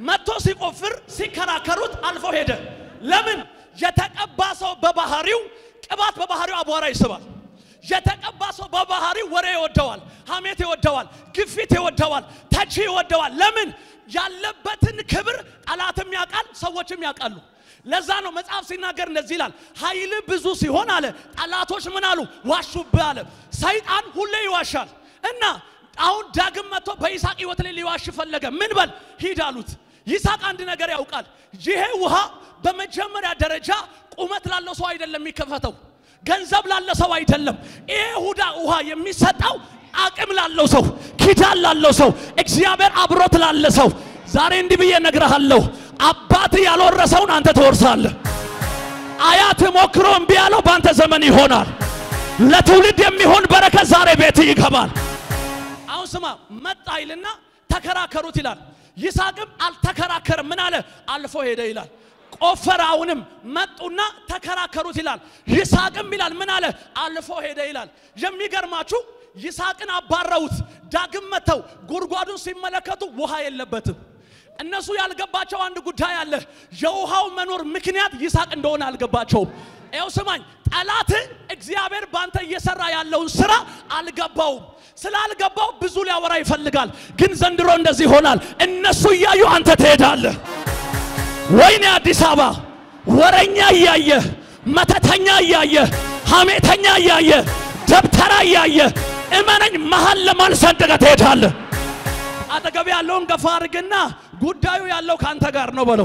መጥቶ ሲቆፍር ሲከራከሩት አልፎ ሄደ። ለምን? የተቀባ ሰው በባህሪው ቅባት በባህሪው አቧራ ይስባል። የተቀባ ሰው በባህሪው ወሬ ይወደዋል፣ ሐሜት ይወደዋል፣ ግፊት ይወደዋል፣ ተቺ ይወደዋል። ለምን? ያለበትን ክብር ጠላትም ያውቃል፣ ሰዎችም ያውቃሉ። ለዛ ነው መጽሐፍ ሲናገር እንደዚህ ይላል፣ ኃይል ብዙ ሲሆን አለ ጠላቶች ምን አሉ? ዋሹብህ አለ። ሰይጣን ሁሌ ይዋሻል እና አሁን ዳግም መጥቶ በይስሐቅ ሕይወት ላይ ሊዋሽ ፈለገ። ምን በል ሂድ አሉት። ይስሐቅ አንድ ነገር ያውቃል። ይሄ ውሃ በመጀመሪያ ደረጃ ቁመት ላለው ሰው አይደለም የሚከፈተው፣ ገንዘብ ላለ ሰው አይደለም። ይሄ ሁዳ ውሃ የሚሰጠው አቅም ላለው ሰው፣ ኪዳን ላለው ሰው፣ እግዚአብሔር አብሮት ላለ ሰው። ዛሬ እንዲህ ብዬ እነግርሃለሁ፣ አባት ያልወረሰውን አንተ ትወርሳለህ። አያት ሞክሮ እምቢ ያለው በአንተ ዘመን ይሆናል። ለትውልድ የሚሆን በረከት ዛሬ ቤት ይገባል። አሁን ስማ፣ መጣ ይልና ተከራከሩት ይላል። ይስሐቅም አልተከራከርም። ምን አለ? አልፎ ሄደ ይላል። ቆፈረ። አሁንም መጡና ተከራከሩት ይላል። ይስሐቅም ይላል ምን አለ? አልፎ ሄደ ይላል። የሚገርማችሁ ይስሐቅን አባረውት። ዳግም መተው ጉድጓዱን ሲመለከቱ ውሃ የለበትም። እነሱ ያልገባቸው አንድ ጉዳይ አለ። የውሃው መኖር ምክንያት ይስሐቅ እንደሆነ አልገባቸውም። ይኸው ስማኝ፣ ጠላት እግዚአብሔር ባንተ እየሰራ ያለውን ስራ አልገባውም። ስላልገባው ብዙ ሊያወራ ይፈልጋል። ግን ዘንድሮ እንደዚህ ይሆናል። እነሱ እያዩ አንተ ትሄዳለህ። ወይኔ አዲስ አበባ ወረኛ እያየ መተተኛ እያየ ሐሜተኛ እያየ ደብተራ እያየ እመነኝ መሀል ለማል ሰንጥቀህ ትሄዳለህ። አጠገብ ያለውን ገፋ አድርግና ጉዳዩ ያለው ካንተ ጋር ነው በለው።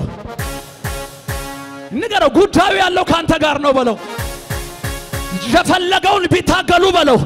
ንገረው፣ ጉዳዩ ያለው ካንተ ጋር ነው በለው። የፈለገውን ቢታገሉ በለው።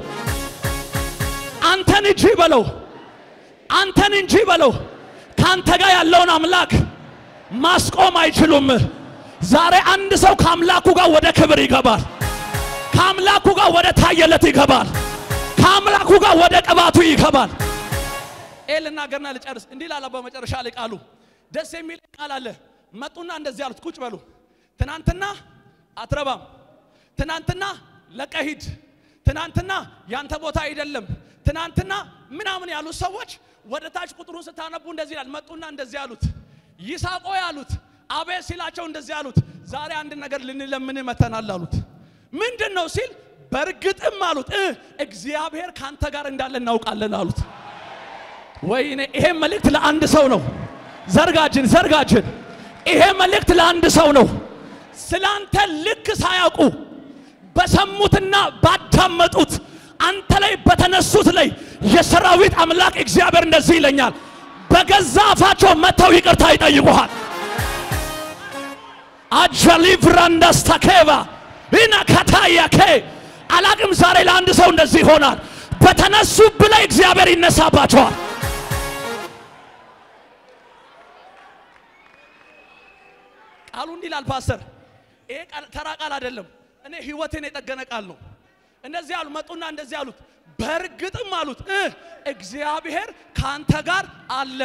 አንተን እንጂ በለው። አንተን እንጂ በለው። ካንተ ጋር ያለውን አምላክ ማስቆም አይችሉም። ዛሬ አንድ ሰው ከአምላኩ ጋር ወደ ክብር ይገባል። ከአምላኩ ጋር ወደ ታየለት ይገባል። ከአምላኩ ጋር ወደ ቅባቱ ይገባል። ይህ ልናገርና ልጨርስ። እንዲህ ላለ በመጨረሻ ላይ ቃሉ ደስ የሚል ቃል አለ። መጡና እንደዚህ አሉት፣ ቁጭ በሉ። ትናንትና አትረባም፣ ትናንትና ለቀህ ሂድ፣ ትናንትና ያንተ ቦታ አይደለም፣ ትናንትና ምናምን ያሉት ሰዎች ወደ ታች ቁጥሩን ስታነቡ እንደዚህ ይላል። መጡና እንደዚህ አሉት፣ ይስሐቅ ሆይ አሉት። አቤት ሲላቸው እንደዚህ አሉት፣ ዛሬ አንድ ነገር ልንለምን መተናል አሉት። ምንድን ነው ሲል በእርግጥም አሉት እ እግዚአብሔር ካንተ ጋር እንዳለ እናውቃለን አሉት። ወይኔ ይሄ መልእክት ለአንድ ሰው ነው። ዘርጋጅን ዘርጋጅን ይሄ መልእክት ለአንድ ሰው ነው። ስላንተ ልክ ሳያውቁ በሰሙትና ባዳመጡት አንተ ላይ በተነሱት ላይ የሰራዊት አምላክ እግዚአብሔር እንደዚህ ይለኛል፣ በገዛ አፋቸው መጥተው ይቅርታ ይጠይቁሃል። አጀሊ ብራንዳስታኬባ ኢና ካታያኬ አላቅም። ዛሬ ለአንድ ሰው እንደዚህ ይሆናል። በተነሱብ ላይ እግዚአብሔር ይነሳባቸዋል። ቃሉ እንዲህ ይላል ፓስተር፣ ይሄ ቃል ተራ ቃል አይደለም። እኔ ህይወቴን የጠገነ ቃል ነው። እንደዚህ አሉ መጡና እንደዚህ አሉት፣ በእርግጥም አሉት እ እግዚአብሔር ካንተ ጋር አለ።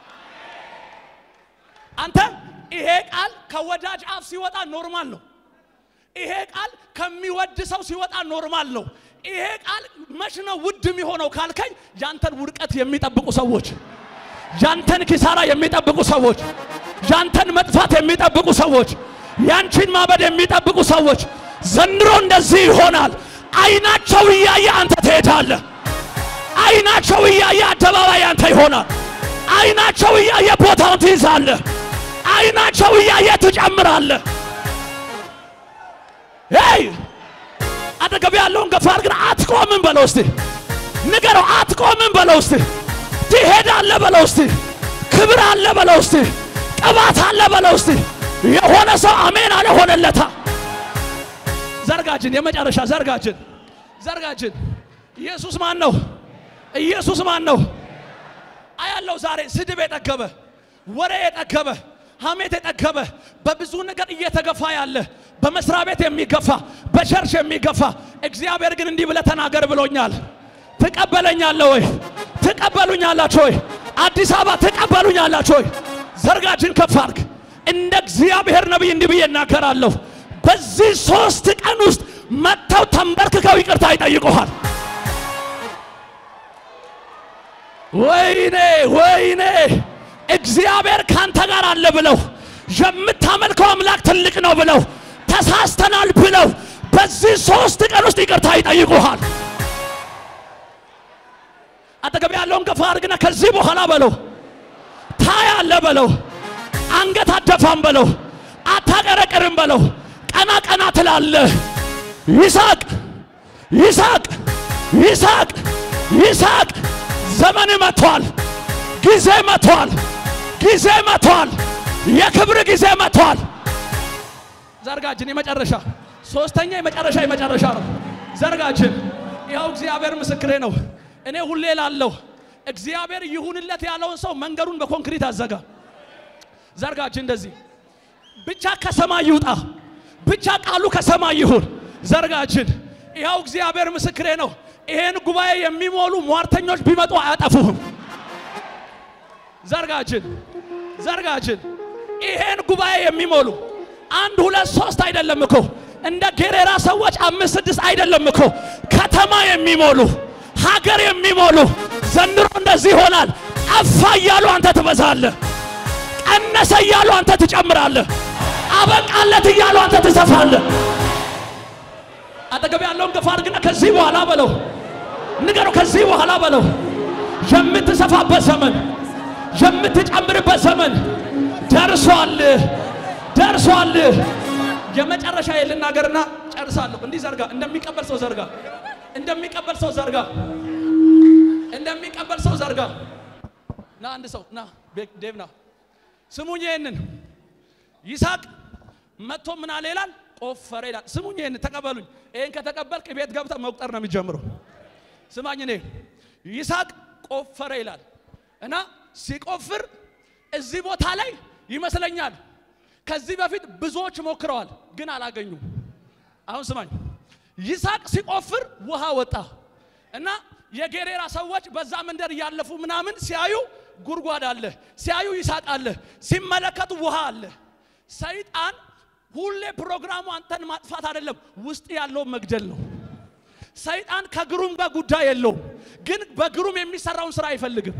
አንተ ይሄ ቃል ከወዳጅ አፍ ሲወጣ ኖርማል ነው። ይሄ ቃል ከሚወድ ሰው ሲወጣ ኖርማል ነው። ይሄ ቃል መች ነው ውድ የሚሆነው ካልከኝ፣ ያንተን ውድቀት የሚጠብቁ ሰዎች፣ ያንተን ኪሳራ የሚጠብቁ ሰዎች፣ ያንተን መጥፋት የሚጠብቁ ሰዎች፣ ያንቺን ማበድ የሚጠብቁ ሰዎች ዘንድሮ እንደዚህ ይሆናል። አይናቸው እያየ አንተ ትሄዳለህ። አይናቸው እያየ አደባባይ አንተ ይሆናል። አይናቸው እያየ ቦታውን ትይዛለህ። አይናቸው እያየ ትጨምራለህ። ሄይ አጠገብ ያለውን ገፋ አድርግና አትቆምም በለው እስቲ ንገረው። አትቆምም በለው እስቲ ትሄዳለህ በለው እስቲ ክብር አለ በለው እስቲ ቅባት አለ በለው እስቲ የሆነ ሰው አሜን አለ ሆነለታ። ዘርጋችን የመጨረሻ ዘርጋችን ዘርጋችን ኢየሱስ ማን ነው? ኢየሱስ ማን ነው? አያለው ዛሬ ስድብ የጠገበ ወሬ የጠገበ ሐሜት የጠገበ በብዙ ነገር እየተገፋ ያለ በመስሪያ ቤት የሚገፋ በቸርች የሚገፋ እግዚአብሔር ግን እንዲህ ብለህ ተናገር ብሎኛል። ትቀበለኛለህ ወይ? ትቀበሉኛላችሁ ወይ? አዲስ አበባ ትቀበሉኛላችሁ ወይ? ዘርጋችን ከፍ አድርግ። እንደ እግዚአብሔር ነቢይ እንዲህ ብዬ እናገራለሁ። በዚህ ሶስት ቀን ውስጥ መጥተው ተንበርክከው ይቅርታ ይጠይቁሃል። ወይኔ ወይኔ እግዚአብሔር ካንተ ጋር አለ ብለው የምታመልከው አምላክ ትልቅ ነው ብለው ተሳስተናል ብለው በዚህ ሶስት ቀን ውስጥ ይቅርታ ይጠይቁሃል። አጠገብ ያለውን ገፋ አድርግና ከዚህ በኋላ በለው ታያለ በለው አንገት አደፋም በለው አታቀረቅርም በለው ቀና ቀና ትላለህ። ይስሐቅ ይስሐቅ ይስሐቅ ይስሐቅ ዘመን መጥቷል። ጊዜ መጥቷል። ጊዜ መጥቷል። የክብር ጊዜ መጥቷል። ዘርጋችን የመጨረሻ ሶስተኛ የመጨረሻ የመጨረሻ ነው። ዘርጋችን ይኸው እግዚአብሔር ምስክሬ ነው። እኔ ሁሌ ላለሁ እግዚአብሔር ይሁንለት ያለውን ሰው መንገዱን በኮንክሪት አዘጋ። ዘርጋችን እንደዚህ ብቻ ከሰማይ ይውጣ፣ ብቻ ቃሉ ከሰማይ ይሁን። ዘርጋችን ይኸው እግዚአብሔር ምስክሬ ነው። ይሄን ጉባኤ የሚሞሉ ሟርተኞች ቢመጡ አያጠፉህም። ዘርጋችን ዘርጋችን ይሄን ጉባኤ የሚሞሉ አንድ ሁለት ሶስት አይደለም እኮ እንደ ጌሬራ ሰዎች አምስት ስድስት አይደለም እኮ ከተማ የሚሞሉ ሀገር የሚሞሉ ዘንድሮ እንደዚህ ይሆናል። ጠፋ እያሉ አንተ ትበዛለህ። ቀነሰ እያሉ አንተ ትጨምራለህ። አበቃለት እያሉ አንተ ትሰፋለህ። አጠገብ ያለውን ገፋ አድርግና ከዚህ በኋላ በለው ንገረው። ከዚህ በኋላ በለው የምትሰፋበት ዘመን የምትጨምርበት ዘመን ደርሷል፣ ደርሷል። የመጨረሻ ልናገርና ጨርሳለሁ። እንዲህ ዘርጋ፣ እንደሚቀበል ሰው ዘርጋ፣ እንደሚቀበል ሰው ዘርጋ፣ እንደሚቀበል ሰው ዘርጋ። ና አንድ ሰው ና፣ ዴቭ ና፣ ስሙኝ ይሄንን ይስሐቅ መጥቶ ምን አለ ይላል? ቆፈረ ይላል። ስሙኝ ይሄንን ተቀበሉኝ። ይሄን ከተቀበልክ ቤት ገብተህ መቁጠር ነው የሚጀምረው። ስማኝ፣ እኔ ይስሐቅ ቆፈረ ይላል እና ሲቆፍር እዚህ ቦታ ላይ ይመስለኛል ከዚህ በፊት ብዙዎች ሞክረዋል፣ ግን አላገኙም። አሁን ስማኝ፣ ይስሐቅ ሲቆፍር ውሃ ወጣ እና የጌሬራ ሰዎች በዛ መንደር እያለፉ ምናምን ሲያዩ ጉድጓድ አለ፣ ሲያዩ ይስሐቅ አለ፣ ሲመለከቱ ውሃ አለ። ሰይጣን ሁሌ ፕሮግራሙ አንተን ማጥፋት አይደለም፣ ውስጥ ያለውን መግደል ነው። ሰይጣን ከግሩም ጋር ጉዳይ የለውም፣ ግን በግሩም የሚሰራውን ስራ አይፈልግም።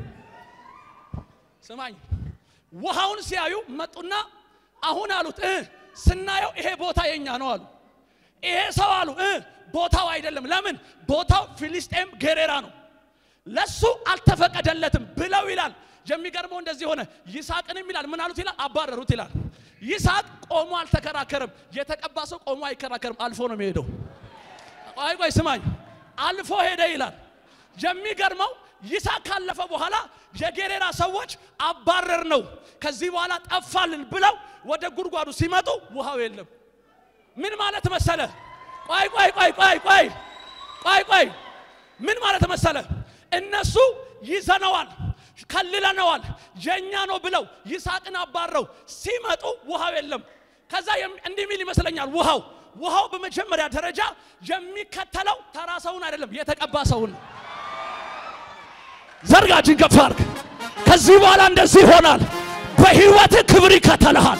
ስማኝ ውሃውን ሲያዩ መጡና አሁን አሉት እ ስናየው ይሄ ቦታ የኛ ነው አሉ። ይሄ ሰው አሉ እ ቦታው አይደለም። ለምን ቦታው ፊሊስጤም ጌሬራ ነው፣ ለሱ አልተፈቀደለትም ብለው ይላል። የሚገርመው እንደዚህ ሆነ። ይስሐቅንም ይላል ምን አሉት ይላል አባረሩት ይላል። ይስሐቅ ቆሞ አልተከራከርም። የተቀባ ሰው ቆሞ አይከራከርም፣ አልፎ ነው የሚሄደው። ቆይ ቆይ ስማኝ፣ አልፎ ሄደ ይላል። የሚገርመው ይስሐቅ ካለፈ በኋላ የጌሬራ ሰዎች አባረር ነው ከዚህ በኋላ ጠፋልን ብለው ወደ ጉድጓዱ ሲመጡ ውሃው የለም። ምን ማለት መሰለ? ቆይ ቆይ ቆይ ቆይ ቆይ ቆይ ቆይ ምን ማለት መሰለ? እነሱ ይዘነዋል፣ ከልለነዋል፣ የኛ ነው ብለው ይስሐቅን አባረው ሲመጡ ውሃው የለም። ከዛ እንዲህ ሚል ይመስለኛል ውሃው ውሃው በመጀመሪያ ደረጃ የሚከተለው ተራ ሰውን አይደለም የተቀባ ሰውን ነው። ዘርጋችን ከፍ አድርግ። ከዚህ በኋላ እንደዚህ ይሆናል። በህይወት ክብር ይከተልሃል።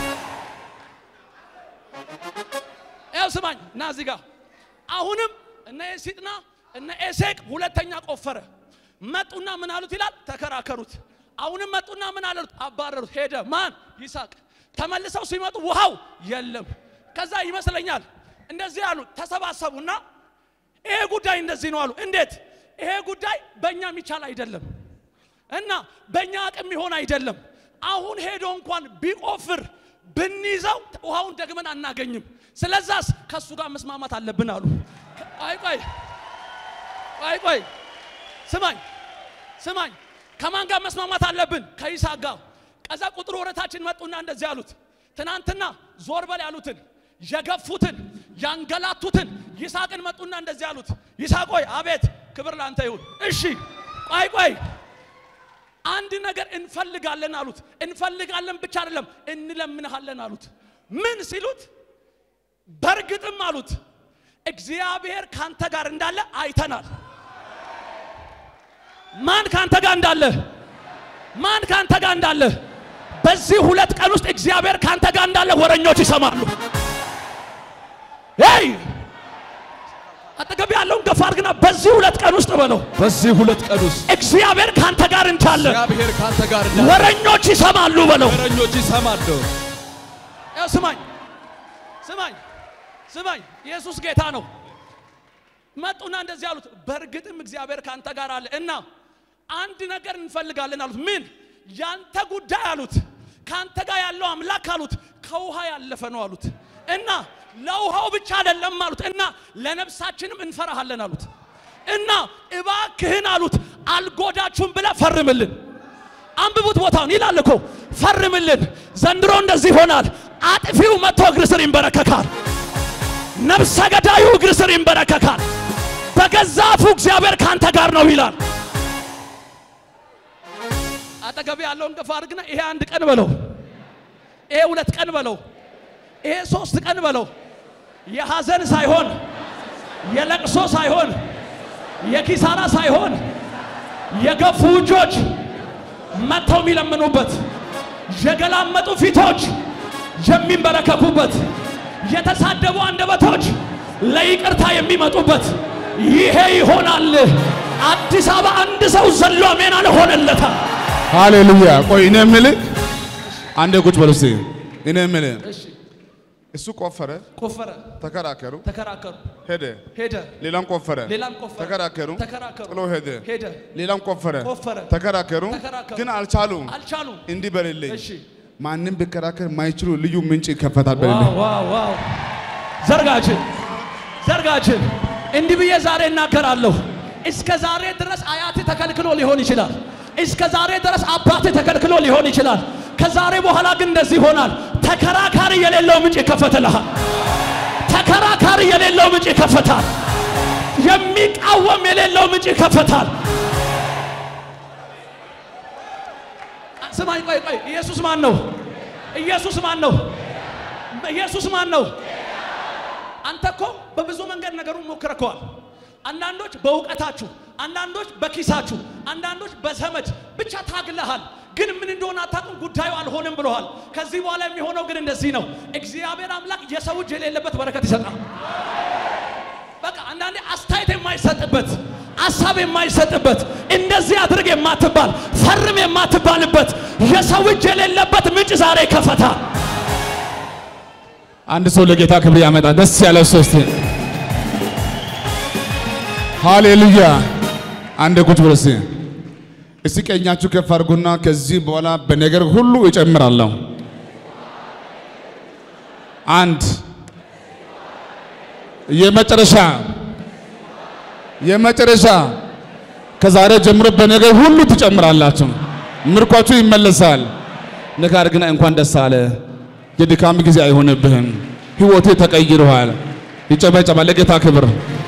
ያው ስማኝ እና እዚህ ጋር አሁንም እነ ኤሲጥና እነ ኤሴቅ ሁለተኛ ቆፈረ። መጡና ምን አሉት ይላል ተከራከሩት። አሁንም መጡና ምን አሉት አባረሩት። ሄደ ማን ይስሐቅ። ተመልሰው ሲመጡ ውሃው የለም። ከዛ ይመስለኛል እንደዚህ አሉ። ተሰባሰቡና ይሄ ጉዳይ እንደዚህ ነው አሉ። እንዴት ይሄ ጉዳይ በእኛ የሚቻል አይደለም እና በእኛ አቅም የሚሆን አይደለም። አሁን ሄዶ እንኳን ቢቆፍር ብንይዘው ውሃውን ደግመን አናገኝም። ስለዛስ ከእሱ ጋር መስማማት አለብን አሉ። ቆይ ቆይ ቆይ ቆይ ስማኝ ስማኝ፣ ከማን ጋር መስማማት አለብን? ከይስሐቅ ጋር። ከዛ ቁጥር ወረታችን መጡና እንደዚህ አሉት። ትናንትና ዞር በል ያሉትን የገፉትን ያንገላቱትን ይስሐቅን መጡና እንደዚህ አሉት። ይስሐቅ ሆይ አቤት፣ ክብር ላንተ ይሁን። እሺ ቆይ ቆይ አንድ ነገር እንፈልጋለን አሉት። እንፈልጋለን ብቻ አይደለም እንለምንሃለን አሉት። ምን ሲሉት በእርግጥም አሉት እግዚአብሔር ካንተ ጋር እንዳለ አይተናል። ማን ካንተ ጋር እንዳለ ማን ካንተ ጋር እንዳለ በዚህ ሁለት ቀን ውስጥ እግዚአብሔር ካንተ ጋር እንዳለ ወረኞች ይሰማሉ። ይ አጠገብ ያለውን ገፋ አድርግና በዚህ ሁለት ቀን ውስጥ በለው በዚህ ሁለት ቀን ውስጥ እግዚአብሔር ካንተ ጋር እንዳለ እግዚአብሔር ካንተ ጋር እንዳለ ወረኞች ይሰማሉ በለው። ወረኞች ይሰማሉ። ያው ስማኝ ስማኝ ስማኝ፣ ኢየሱስ ጌታ ነው። መጡና እንደዚህ አሉት፣ በእርግጥም እግዚአብሔር ካንተ ጋር አለ እና አንድ ነገር እንፈልጋለን አሉት። ምን? ያንተ ጉዳይ አሉት። ካንተ ጋር ያለው አምላክ አሉት ከውሃ ያለፈ ነው አሉት እና ለውሃው ብቻ አይደለም አሉት እና ለነፍሳችንም እንፈራሃለን አሉት እና እባክህን አሉት አልጎዳችሁም ብለህ ፈርምልን። አንብቡት ቦታውን ይላል እኮ ፈርምልን። ዘንድሮ እንደዚህ ይሆናል። አጥፊው መጥቶ እግር ስር ይንበረከካል። ነፍሰ ገዳዩ እግር ስር ይንበረከካል። በገዛ አፉ እግዚአብሔር ካንተ ጋር ነው ይላል። አጠገብ ያለውን ገፋ አድርግና ይሄ አንድ ቀን በለው፣ ይሄ ሁለት ቀን በለው፣ ይሄ ሶስት ቀን በለው። የሐዘን ሳይሆን የለቅሶ ሳይሆን የኪሳራ ሳይሆን የገፉ እጆች መጥተው የሚለምኑበት የገላመጡ ፊቶች የሚንበረከኩበት የተሳደቡ አንደበቶች ለይቅርታ የሚመጡበት ይሄ ይሆናል። አዲስ አበባ አንድ ሰው ዘሎ አሜን አልሆነለታል። ሃሌሉያ። ቆይ እኔ የምልህ አንዴ ቁጭ በል እስቲ። እኔ የምልህ እሱ ቆፈረ፣ ቆፈረ፣ ተከራከሩ፣ ተከራከሩ፣ ሄደ። ሄደ፣ ሌላም ቆፈረ፣ ሌላም ቆፈረ፣ ተከራከሩ፣ ተከራከሩ፣ ጥሎ ሄደ። ሄደ፣ ሌላም ቆፈረ፣ ቆፈረ፣ ተከራከሩ፣ ተከራከሩ፣ ግን አልቻሉም። አልቻሉም። እንዲህ በልልኝ፣ እሺ ማንም ቢከራከር ማይችሉ ልዩ ምንጭ ይከፈታል በልልኝ። ዋው ዋው ዋው! ዘርጋችን ዘርጋችን እንዲህ ብዬ ዛሬ እናገራለሁ። እስከ ዛሬ ድረስ አያት ተከልክሎ ሊሆን ይችላል። እስከ ዛሬ ድረስ አባት ተከልክሎ ሊሆን ይችላል። ከዛሬ በኋላ ግን እንደዚህ ይሆናል። ተከራካሪ የሌለው ምንጭ ይከፈትልሃል። ተከራካሪ የሌለው ምንጭ ይከፈታል። የሚቃወም የሌለው ምንጭ ይከፈታል። ስማኝ፣ ቆይ ቆይ፣ ኢየሱስ ማን ነው? ኢየሱስ ማን ነው? ኢየሱስ ማን ነው? አንተ እኮ በብዙ መንገድ ነገሩን ሞክረከዋል። አንዳንዶች በእውቀታችሁ፣ አንዳንዶች በኪሳችሁ፣ አንዳንዶች በዘመድ ብቻ ታግለሃል። ግን ምን እንደሆነ አታውቅም። ጉዳዩ አልሆንም ብለዋል። ከዚህ በኋላ የሚሆነው ግን እንደዚህ ነው። እግዚአብሔር አምላክ የሰው እጅ የሌለበት በረከት ይሰጣል። በቃ አንዳንዴ አስተያየት የማይሰጥበት ሀሳብ የማይሰጥበት እንደዚህ አድርግ የማትባል ፈርም የማትባልበት የሰው እጅ የሌለበት ምንጭ ዛሬ ይከፈታል። አንድ ሰው ለጌታ ክብር ያመጣ ደስ ያለው ሰው እስቲ ሃሌሉያ። አንድ ቁጭ ብሎ እስቲ እስቲ ቀኛችሁ ከፍ አድርጉና ከዚህ በኋላ በነገር ሁሉ እጨምራለሁ። አንድ የመጨረሻ የመጨረሻ ከዛሬ ጀምሮ በነገር ሁሉ ትጨምራላችሁ። ምርኳችሁ ይመለሳል። ነገር ግን እንኳን ደስ አለ። የድካም ጊዜ አይሆንብህም። ህይወቴ ተቀይሯል። ይጨበጨባል። ለጌታ ክብር